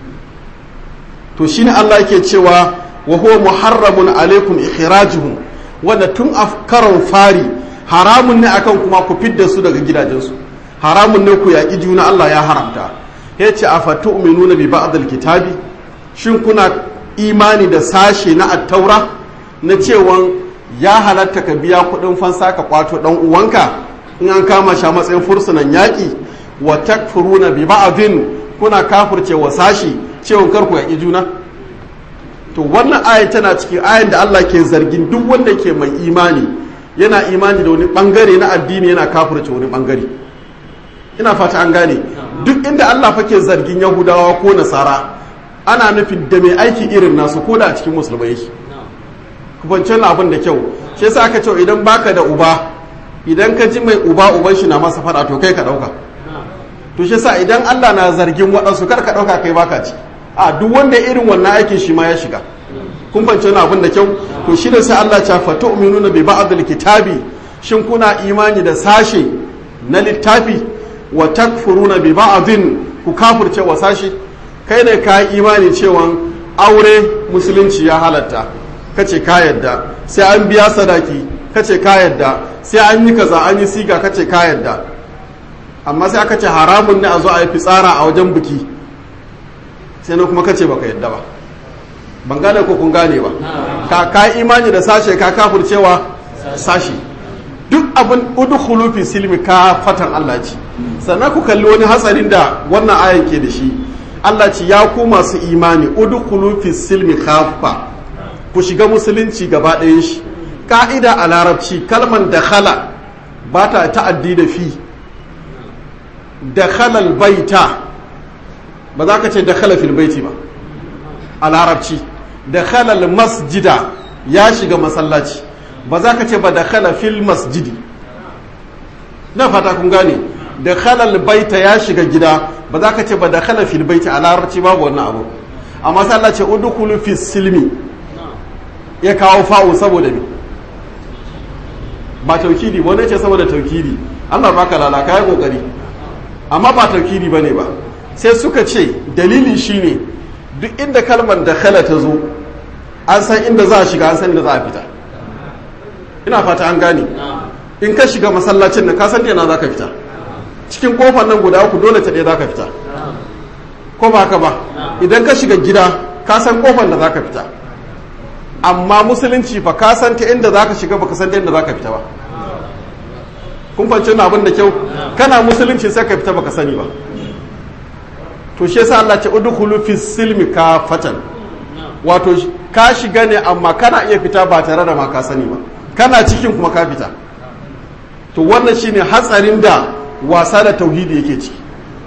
to shine Allah yake cewa wa huwa muharramun alaikum ikhrajuhum wanda tun a karon fari haramun ne akan kuma ku fidda su daga gidajensu haramun ne ku yaƙi juna Allah ya haramta ya ce a fatu'minuna bi ba'dil kitabi shin kuna imani da sashe na attaura na cewan ya halatta ka biya kuɗin fansa ka kwato ɗan uwanka in an kama shi a matsayin fursunan yaƙi wa takfuruna bi ba'din kuna kafirce wa sashi cewa kar ku yaƙi juna to wannan ayan tana cikin ayan da Allah ke zargin duk wanda ke mai imani yana imani da wani bangare na addini yana kafirce wani bangare ina fata an gane duk inda Allah fake zargin yahudawa ko nasara ana nufin da mai aiki irin nasu ko da a cikin musulmai yake ku fahimci abin da kyau shi yasa aka ce idan baka da uba idan ka ji mai uba uban shi na masa fada to kai ka dauka to shi yasa idan Allah na zargin waɗansu kar ka dauka kai baka ci a duk wanda irin wannan aikin shi ma ya shiga kun fahimci abin da kyau to shi ne sai Allah ya fa tu'minuna bi ba'dil kitabi shin kuna imani da sashe na littafi wa takfuruna bi ba'din ku kafirce wa sashe kai ne ka imani cewa aure musulunci ya halatta kace ka yadda sai an biya sadaki kace ka yadda sai an yi kaza an yi siga kace ka yadda amma sai aka ce haramun ne a zo a yi fitsara a wajen biki sai na kuma kace baka yadda ba ban gane ko kun gane ba ka ka imani da sashe ka kafircewa sashe duk abin udkhulu fi silmi ka fatan Allah ci sannan ku kalli wani hatsarin da wannan ayan ke da shi Allah ci ya ku masu imani udkhulu fi silmi kafa ku shiga musulunci gaba ɗayan shi ka'ida a larabci kalman dakhala ba ta ta'addi da fi dakhala baita ba za ka ce dakhala fil baiti ba a larabci dakhala masjida ya shiga masallaci ba za ka ce ba dakhala fil masjidi na fata kun gane dakhala baita ya shiga gida ba za ka ce ba dakhala fil baiti a larabci babu wannan abu amma sai Allah ce udkhulu fis silmi ya kawo fa'u saboda me ba taukidi wani ce saboda taukidi Allah baka lalaka ya kokari amma ba taukidi bane ba sai suka ce dalili shine duk inda kalmar dakhala ta zo an san inda za a shiga an san inda za a fita ina fata an gane in ka shiga masallacin nan ka san yana za ka fita cikin kofar nan guda uku dole ta ɗaya za ka fita ko ba haka ba idan ka shiga gida ka san kofar da za ka fita amma musulunci fa ka san ta inda za ka shiga ba ka san ta inda za ka fita ba kun fahimci wani abin da kyau kana musulunci sai ka fita ba ka sani ba to shi yasa Allah ce udkhulu fi silmi kafatan wato ka shiga ne amma kana iya fita ba tare da ma ka sani ba kana cikin kuma ka fita to wannan shine hatsarin da wasa da tauhidi yake ciki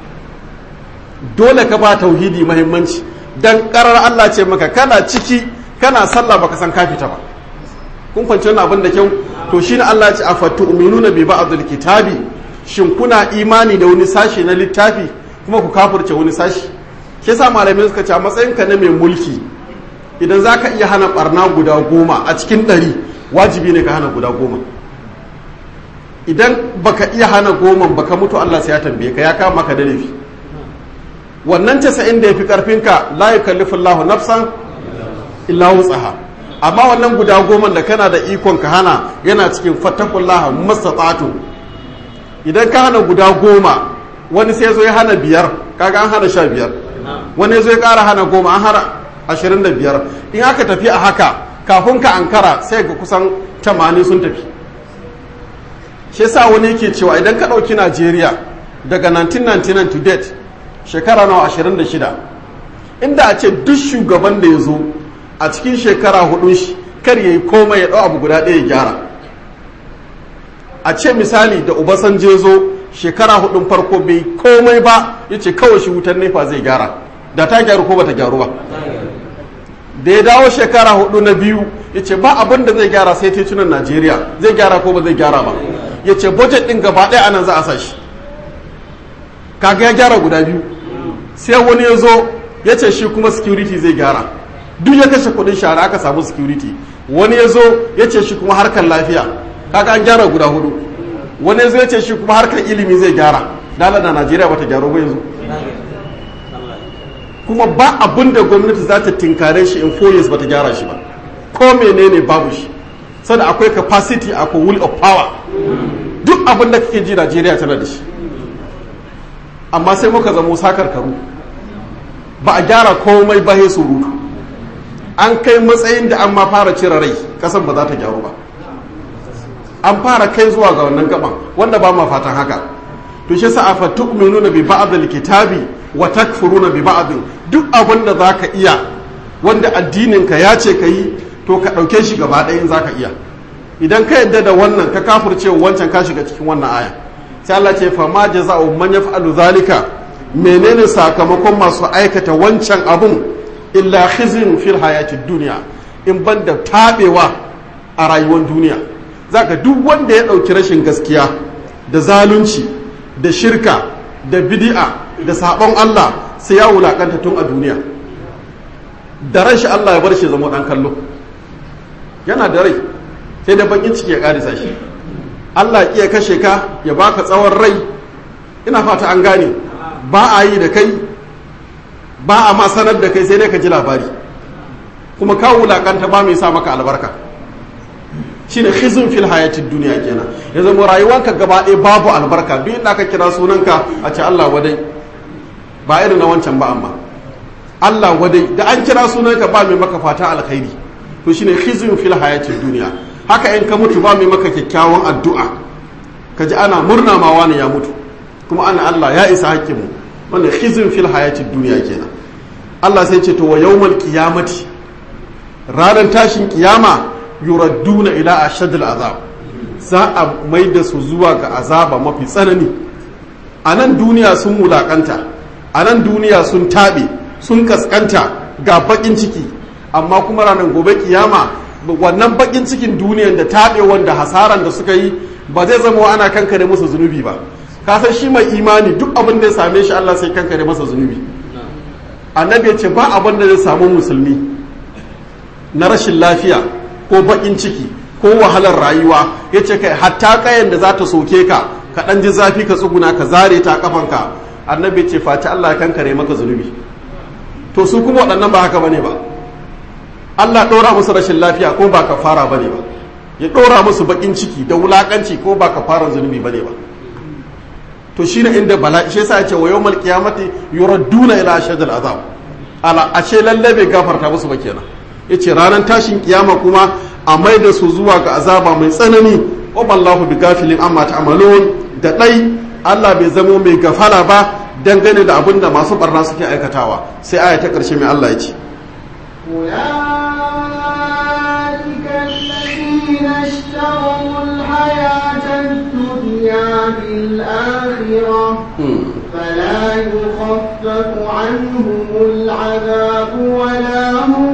dole ka ba tauhidi mahimmanci dan karar Allah ce maka kana ciki kana sallah baka san ka fita ba kun fahimci wannan abin da kyau to shine Allah ya ce afatu'minuna bi ba'dil kitabi shin kuna imani da wani sashi na littafi kuma ku kafirce wani sashi shi yasa malamai suka ce a matsayin ka na mai mulki idan zaka iya hana barna guda goma a cikin ɗari wajibi ne ka hana guda goma idan baka iya hana goma baka mutu Allah sai ya tambaye ka ya kama ka da laifi wannan casa'in da ya fi karfinka la yukallifu Allahu nafsan illa wutsaha amma wannan guda goma da kana da ikon ka hana yana cikin fattakullaha mastata'tu idan ka hana guda goma wani sai zo ya hana biyar kaga an hana sha biyar wani ya zo ya kara hana goma an hana ashirin da biyar in aka tafi a haka kafin ka ankara sai ga kusan tamanin sun tafi shi yasa wani yake cewa idan ka ɗauki najeriya daga 1999 to date shekara nawa 26 inda a ce duk shugaban da ya zo a cikin shekara hudun shi kar ya yi komai ya ɗau abu guda ɗaya ya gyara a ce misali da obasanjo zo shekara hudun farko bai komai ba ya ce kawai shi wutar nefa zai gyara da ta gyaru ko bata gyaru ba da ya dawo shekara hudu na biyu ya ce ba abin da zai gyara sai titunan najeriya zai gyara ko ba zai gyara ba ya ce budget din gaba ɗaya anan za a sa shi kaga ya gyara guda biyu sai wani ya zo ya ce shi kuma security zai gyara duk ya kashe kudin shara aka samu security wani ya zo ya ce shi kuma harkar lafiya kaga an gyara guda hudu wani ya zo ya ce shi kuma harkar ilimi zai gyara dala da najeriya bata gyaru ba yanzu kuma ba abin da gwamnati za ta tinkare shi in four years bata gyara shi ba ko menene babu shi sada akwai capacity akwai will of power duk abin da kake ji najeriya tana da shi amma sai muka zamo sakar karu ba a gyara komai ba surutu an kai matsayin da an ma fara cire rai kasan ba za ta gyaru ba an fara kai zuwa ga wannan gaban wanda ba ma fatan haka to shi sa afa tu'minuna bi ba'd al-kitabi wa takfuruna bi ba'd duk abin da zaka iya wanda addinin ka ya ce yi to ka dauke shi gaba ɗaya in zaka iya idan ka yadda da wannan ka kafirce wancan ka shiga cikin wannan aya sai Allah ce fa ma jaza'u man yaf'alu zalika menene sakamakon masu aikata wancan abun illa khizin fil hayatid duniya in banda tabewa a rayuwar duniya zaka duk wanda ya dauki rashin gaskiya da zalunci da shirka da bid'a da sabon Allah sai ya wulakanta tun a duniya da ran shi Allah ya bar shi zama dan kallo yana da rai sai da bakin ciki ya karisa shi Allah ya kashe ka ya baka tsawon rai ina fata an gane ba a yi da kai ba a ma sanar da kai sai dai ka ji labari kuma ka wulakanta ba mai sa maka albarka shine khizun fil hayatid duniya kenan ya zama rayuwanka gaba ɗaya babu albarka duk inda ka kira sunanka a ce Allah wadai ba irin na wancan ba amma Allah wadai da an kira sunanka ba mai maka fata alkhairi to shine khizun fil hayatid duniya haka in ka mutu ba mai maka kyakkyawan addu'a ka ji ana murna ma wani ya mutu kuma ana Allah ya isa hakkinmu wanda khizun fil hayatid duniya kenan Allah sai ce to wa yawmal qiyamati ranar tashin kiyama yuradduna ila ashadil azab za a mai da su zuwa ga azaba mafi tsanani a nan duniya sun wulakanta a nan duniya sun taɓe sun kaskanta ga bakin ciki amma kuma ranar gobe kiyama wannan bakin cikin duniyan da taɓe wanda hasaran da suka yi ba zai zama ana kankare musu zunubi ba kasan shi mai imani duk abin da ya same shi Allah sai kankare masa zunubi annabi ya ce ba abin da zai samu musulmi na rashin lafiya ko bakin ciki ko wahalar rayuwa ya ce kai hatta kayan da za ta soke ka ka ɗan ji zafi ka tsuguna ka zare ta kafanka annabi ce face Allah ya kankare maka zunubi to su kuma waɗannan ba haka bane ba Allah ɗora musu rashin lafiya ko ba ka fara bane ba ya ɗora musu bakin ciki da wulakanci ko ba ka fara zunubi bane ba to shi ne inda bala'i shi yasa ya ce wa yawmal qiyamati yuradduna ila ashadil azab ala ashe lalle bai gafarta musu ba kenan yace ranar tashin kiyama kuma a mai da su zuwa ga azaba mai tsanani wa ballahu bi gafilin amma ta'malun da dai Allah bai zamo mai gafara ba dangane da abin da masu barna suke aikatawa sai aya ta karshe mai Allah ya ce أولئك الذين اشتروا الحياة الدنيا بالآخرة فلا يخفف عنهم العذاب ولا هم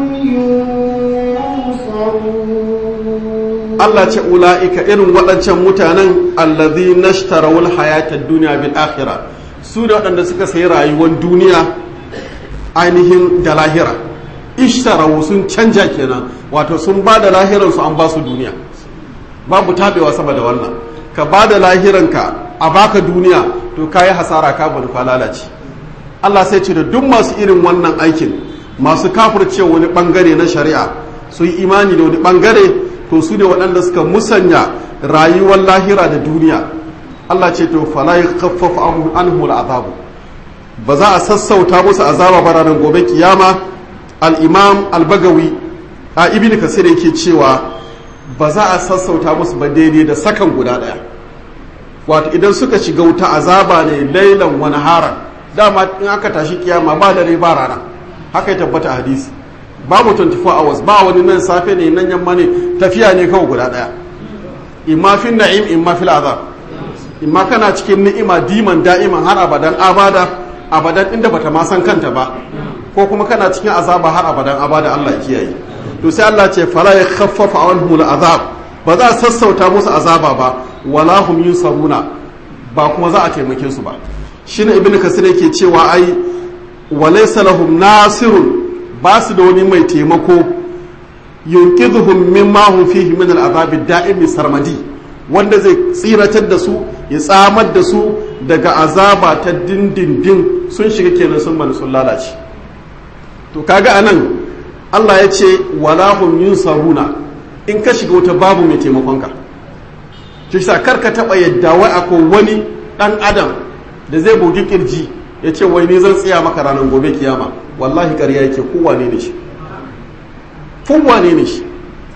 ينصرون Allah ce ula'ika irin waɗancan mutanen allazi nashtarawul hayatar duniya bil akhira su da waɗanda suka sayi rayuwar duniya ainihin da lahira ishtarawu sun canja kenan wato sun ba da lahiransu an ba su duniya babu taɓewa sama da wannan ka ba da lahiranka a baka duniya to ka yi hasara ka bari ka lalace Allah sai ce da duk masu irin wannan aikin masu kafirce wani bangare na shari'a su yi imani da wani bangare to su ne waɗanda suka musanya rayuwar lahira da duniya Allah ce to fala yakhaffafu anhum al'azabu ba za a sassauta musu azaba ba ranar gobe kiyama al-imam al-bagawi a ibn kasir yake cewa ba za a sassauta musu ba daidai da sakan guda daya wato idan suka shiga wuta azaba ne lailan wani haran dama in aka tashi kiyama ba dare ba rana haka ya tabbata a hadisi babu 24 hours ba wani nan safe ne nan yamma ne tafiya ne kawai guda daya imma fi na'im imma fil azab imma kana cikin ni'ima diman da'iman har abadan abada abadan inda bata ma san kanta ba ko kuma kana cikin azaba har abadan abada Allah ya kiyaye to sai Allah ce fala yakhaffafa anhum azab ba za a sassauta musu azaba ba wala hum yunsaruna ba kuma za a taimake su ba shine ibnu kasir yake cewa ai walaysa lahum nasirun ba su da wani mai taimako yunqidhuhum mimma hum fihi min al'azab ad-da'im sarmadi wanda zai tsiratar da su ya tsamar da su daga azaba ta dindindin sun shiga kenan sun bani sun lalace to kaga anan Allah ya ce wala hum yunsaruna in ka shiga wata babu mai taimakon ka shi sa kar ka taba yadda wai akwai wani dan adam da zai bugi kirji ya ce wai ni zan tsaya maka ranar gobe kiyama wallahi ƙarya yake kowane ne shi kowane ne shi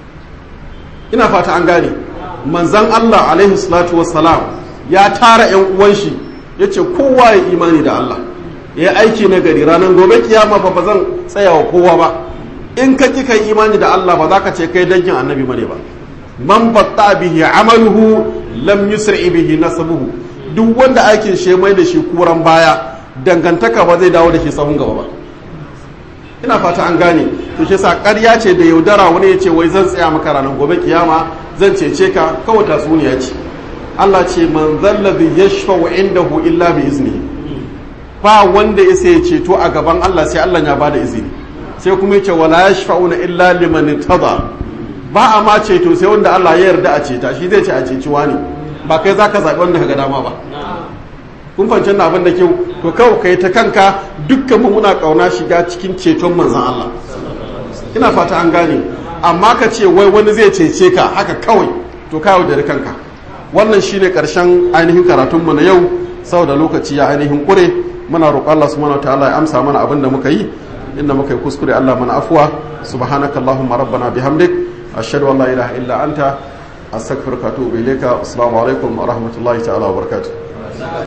ina fata an gane manzan Allah alaihi salatu wassalam ya tara yan uwan shi ya ce kowa ya imani da Allah ya aiki na gari ranar gobe kiyama fa ba zan tsaya wa kowa ba in ka ki kai imani da Allah ba za ka ce kai dangin annabi bane ba man batta bihi amaluhu lam yusri bihi nasabuhu duk wanda aikin shi mai da shi kuran baya dangantaka ba zai dawo da ke sahun gaba ba ina fata an gane to shi sa ƙarya ce da yaudara wani ya ce wai zan tsaya maka ranar gobe kiyama zan cece ka kawai tatsuniya ce Allah ce man zallazi yashfa'u indahu illa bi iznihi ba wanda ya sai ceto a gaban Allah sai Allah ya bada izini sai kuma ya ce wala yashfa'una illa liman tada ba a ma ceto sai wanda Allah ya yarda a ceta shi zai ce a ceci wani ba kai zaka zaɓi wanda ka ga dama ba kun fahimci na abin da kyau to kawai kai ta kanka dukkan mu muna kauna shiga cikin ceton manzon Allah ina fata an gane amma ka ce wai wani zai cece ka haka kawai to ka yaudari kanka wannan shine karshen ainihin karatunmu na yau saboda lokaci ya ainihin kure muna roƙon Allah subhanahu wataala ya amsa mana abin da muka yi inda muka yi kuskure Allah mana afuwa subhanakallahumma rabbana bihamdik ashhadu an la ilaha illa anta astaghfiruka wa atubu ilayka assalamu alaikum wa rahmatullahi ta'ala wa barakatuh